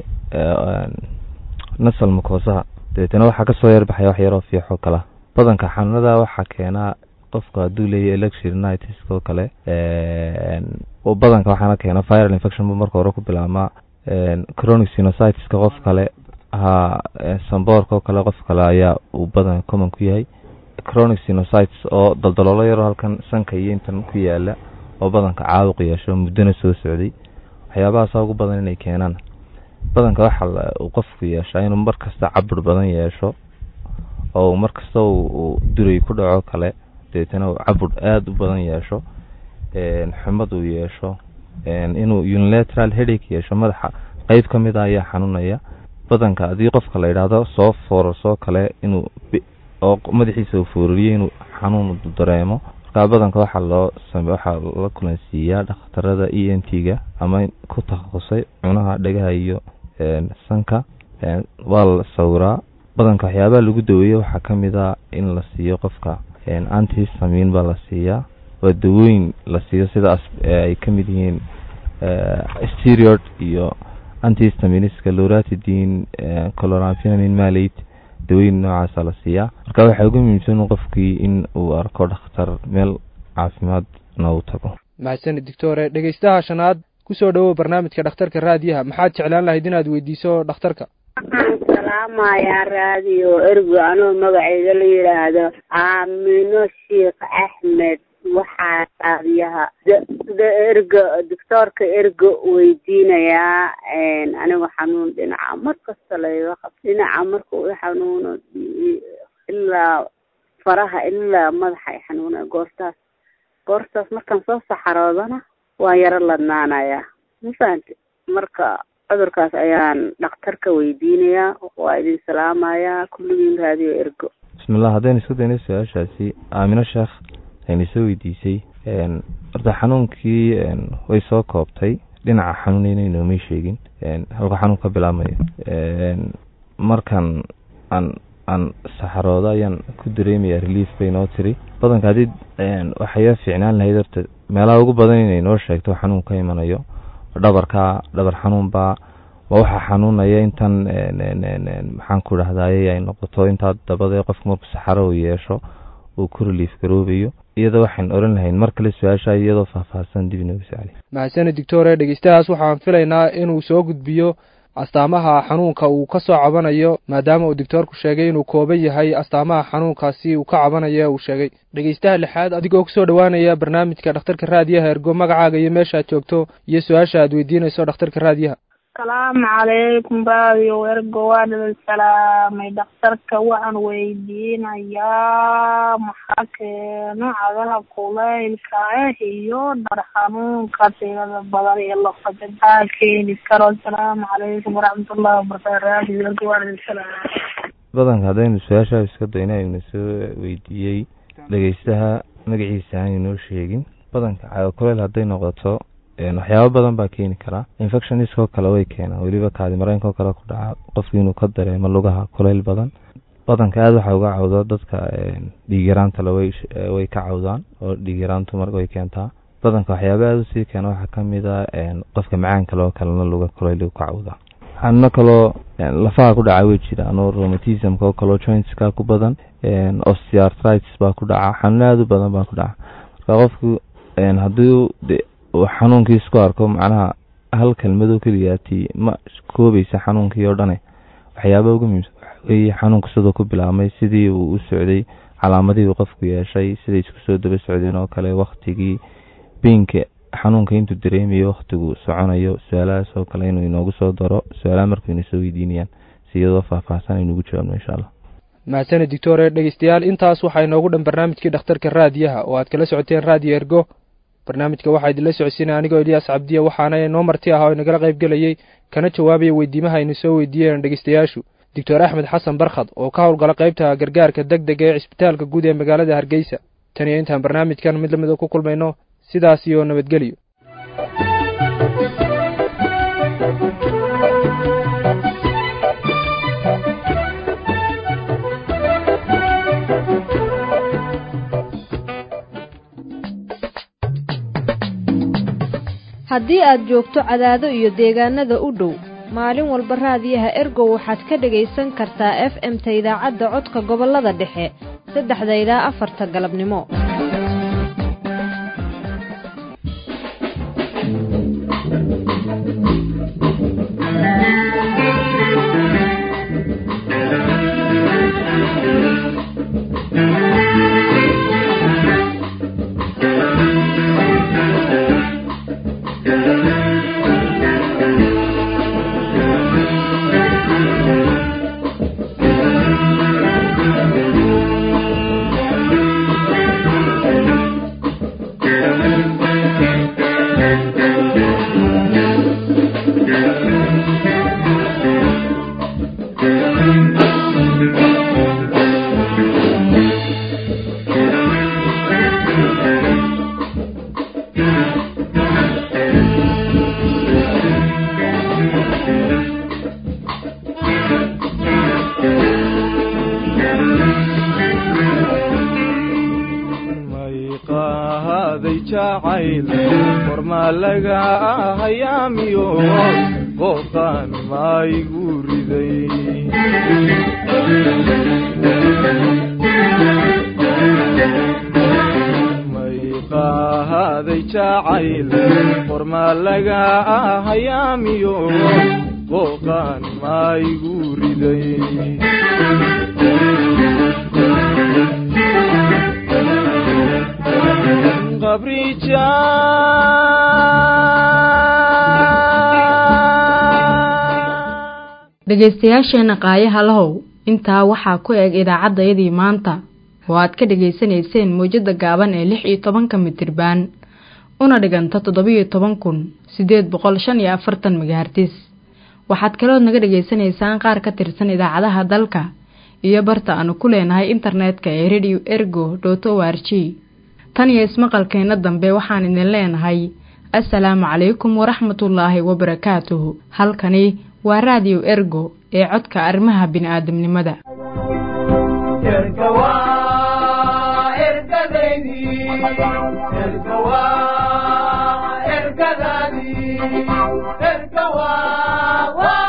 nasal mukoosaha dabeetana waxaa kasoo yarbaxaya wax yaroo fiixo kala badanka xanuunada waxaa keenaa qofku hadduu leeyahy electronitis oo kale badanka waxaana keena viral infection buu marka hore ku bilaabmaa chronic sinusitis-ka qof kale ha samboorka oo kale qof kale ayaa uu badan common ku yahay chronic sinusitis oo daldaloolo yaroo halkan sanka iyo intan ku yaala oo badanka caabuq yeesho muddona soo socday waxyaabahaasa ugu badan inay keenaan badanka waxa uu qofku yeeshaa inuu mar kasta cabir badan yeesho oo mar kasta uu duray ku dhaco kale dabeetana uu cabur aada u badan yeesho xumad uu yeesho inuu unilateral headache yeesho madaxa qeyb ka mid a ayaa xanuunaya badanka haddii qofka la yidhaahdo soo foorasoo kale inuu oo madaxiisa uu foorariyo inuu xanuun dareemo markaa badanka waxaa loo same waxaa la kulansiiyaa dhakhtarada e n t ga ama ku takhasusay cunaha dhegaha iyo sanka waa la sawiraa badanka waxyaabaha lagu daweeyo waxaa ka mid a in la siiyo qofka antisamin baa la siiyaa waa dawooyin la siiyo sida ay ka mid yihiin stereod iyo antihistaminiska loratidin colorampinamin malate dawooyin noocaasa la siiyaa marka waxaa ugu muhiimsan qofkii in uu arko dhakhtar meel caafimaadna uu tago mahadsani doctore dhegeystaha shanaad kusoo dhowow barnaamijka dhakhtarka raadiyaha maxaad jeclaan lahayd inaad weydiiso dhakhtarka waxaan salaamayaa raadiyo ergo anoo magaceyda la yidhaahdo aamino sheekh axmed waxaa raadiyaha sida ergo doctoorka ergo weydiinayaa anigu xanuun dhinaca mar kasta layga qab dhinaca marka u xanuuno ilaa faraha ilaa madaxa ay xanuuna goortaas goortaas markaan soo saxaroodana waan yaro ladnaanayaa ma fahamti marka cudurkaas ayaan dhakhtarka weydiinayaa waa idin salaamayaa kulligiin raadiyo ergo bismillah haddaynu isku dayno su-aashaasi aamino sheekh ayna soo weydiisay horta xanuunkii way soo koobtay dhinaca xanuunayna inoomay sheegin halka xanuun ka bilaabmayo markan aan aan saxarooda ayaan ku dareemaya relief bay noo tiri badanka haddii waxaya fiicnaan lahayd horta meelaha ugu badan inay noo sheegto xanuun ka imanayo dhabarka dhabar xanuunbaa ma waxaa xanuunaya intan maxaan ku dhahdaye ay noqoto intaa dabadee qofku markuu saxaro uu yeesho uu ku relief garoobayo iyadoo waxaan oran lahayn mar kale su-aasha iyadoo faahfaahsan dib inoogu socli mahadsane doctore dhegeystahaas waxaan filaynaa inuu soo gudbiyo astaamaha xanuunka uu ka soo cabanayo maadaama uu doctoorku sheegay inuu kooban yahay astaamaha xanuunkaasi uu ka cabanayo uu sheegay dhegeystaha lixaad adigoo kusoo dhowaanaya barnaamijka dhakhtarka raadiyaha ergo magacaaga iyo meesha aad joogto iyo su-aasha aad weydiinayso dhakhtarka raadiyaha asalaamu calaykum radio ergo waa dhadal salaamay dhakhtarka waxaan weydiinayaa maxaa keeno cagaha kulaylka ah iyo dhar xanuunka tirada badan iyo lafada maxaa keeni karo asalaamu calaykum waraxmatullahi wabarakatu radio ergo waa dhadal salaam badanka haddaynu su-aashaa iska dayna aynu soo weydiiyey dhegeystaha magaciisa aan inoo sheegin badanka caga kuleyl hadday noqoto waxyaabo badan baa keeni karaa infectioniskoo kale way keenaan weliba kaadi mareenkoo kale ku dhaca qofki inuu ka dareemo lugaha kuleyl badan badanka aada waxaa uga cawda dadka dhiigyaraantale way ka cawdaan oo dhiigyaraantu mar way keentaa badanka waxyaaba aada usii keena waxaa kamid a qofka macaanka loo kalena luga kuleyl ka cawdaa xanuuno kaloo lafaha ku dhaca way jiraan oo romatismka oo kaleo jointska ku badan osteartritis baa ku dhaca xanuuno aada u badan baa ku dhaca marka qofku haddii xanuunkii isku arko macnaha hal kelmadoo keliyaati ma koobaysa xanuunkii oo dhane waxyaaba uga muhiimsan waxaweye xanuunka sidoo ku bilaabmay sidii uu u socday calaamadihii uu qofku yeeshay siday isku soo daba socdeen oo kale waktigii biinka xanuunka intuu dareemayo waktigu soconayo su-aalahaas oo kale inuu inoogu soo daro su-aalaha markuu ina soo weydiinayaan si iyadoo faahfaahsan aynugu jawaabno insha allah mahadsane doctore dhegeystayaal intaas waxaa inoogu dhan barnaamijkii dhakhtarka raadiyaha oo aad kala socoteen raadiyo ergo barnaamijka waxaa idinla socodsiinaya anigoo eliyaas cabdiya waxaana inoo marti ah oo inagala qayb gelayey kana jawaabaya weydiimaha aynu soo weydiiyeen dhegeystayaashu doctor axmed xasan barkhad oo ka howlgala qaybta gargaarka deg dega ee cisbitaalka guud ee magaalada hargeysa tan iyo intaan barnaamijkan mid lamida ku kulmayno sidaas iyo nabadgelyo haddii aad joogto cadaado iyo deegaanada u dhow maalin walba raadiyaha ergow waxaad ka dhegaysan kartaa f m-ta idaacadda codka gobollada dhexe saddexda ilaa afarta galabnimo dhegaystayaasheenna qaayaha lahow intaa waxaa ku eg idaacaddayadii maanta oo aad ka dhegaysanayseen mawjadda gaaban ee lix iyo tobanka mitirbaan una dhiganta toddobiyo toban kun siddeed boqol shan iyo afartan magahartis waxaad kalood naga dhegaysanaysaan qaar ka tirsan idaacadaha dalka iyo barta aanu ku leenahay internetka ee radio ergo dot o r g tan iyo ismaqalkeenna dambe waxaan idin leenahay assalaamu calaykum waraxmatullaahi wabarakaatuhu halkani waa raadiyo ergo ee codka arrimaha bini'aadamnimada ergadadii ergawa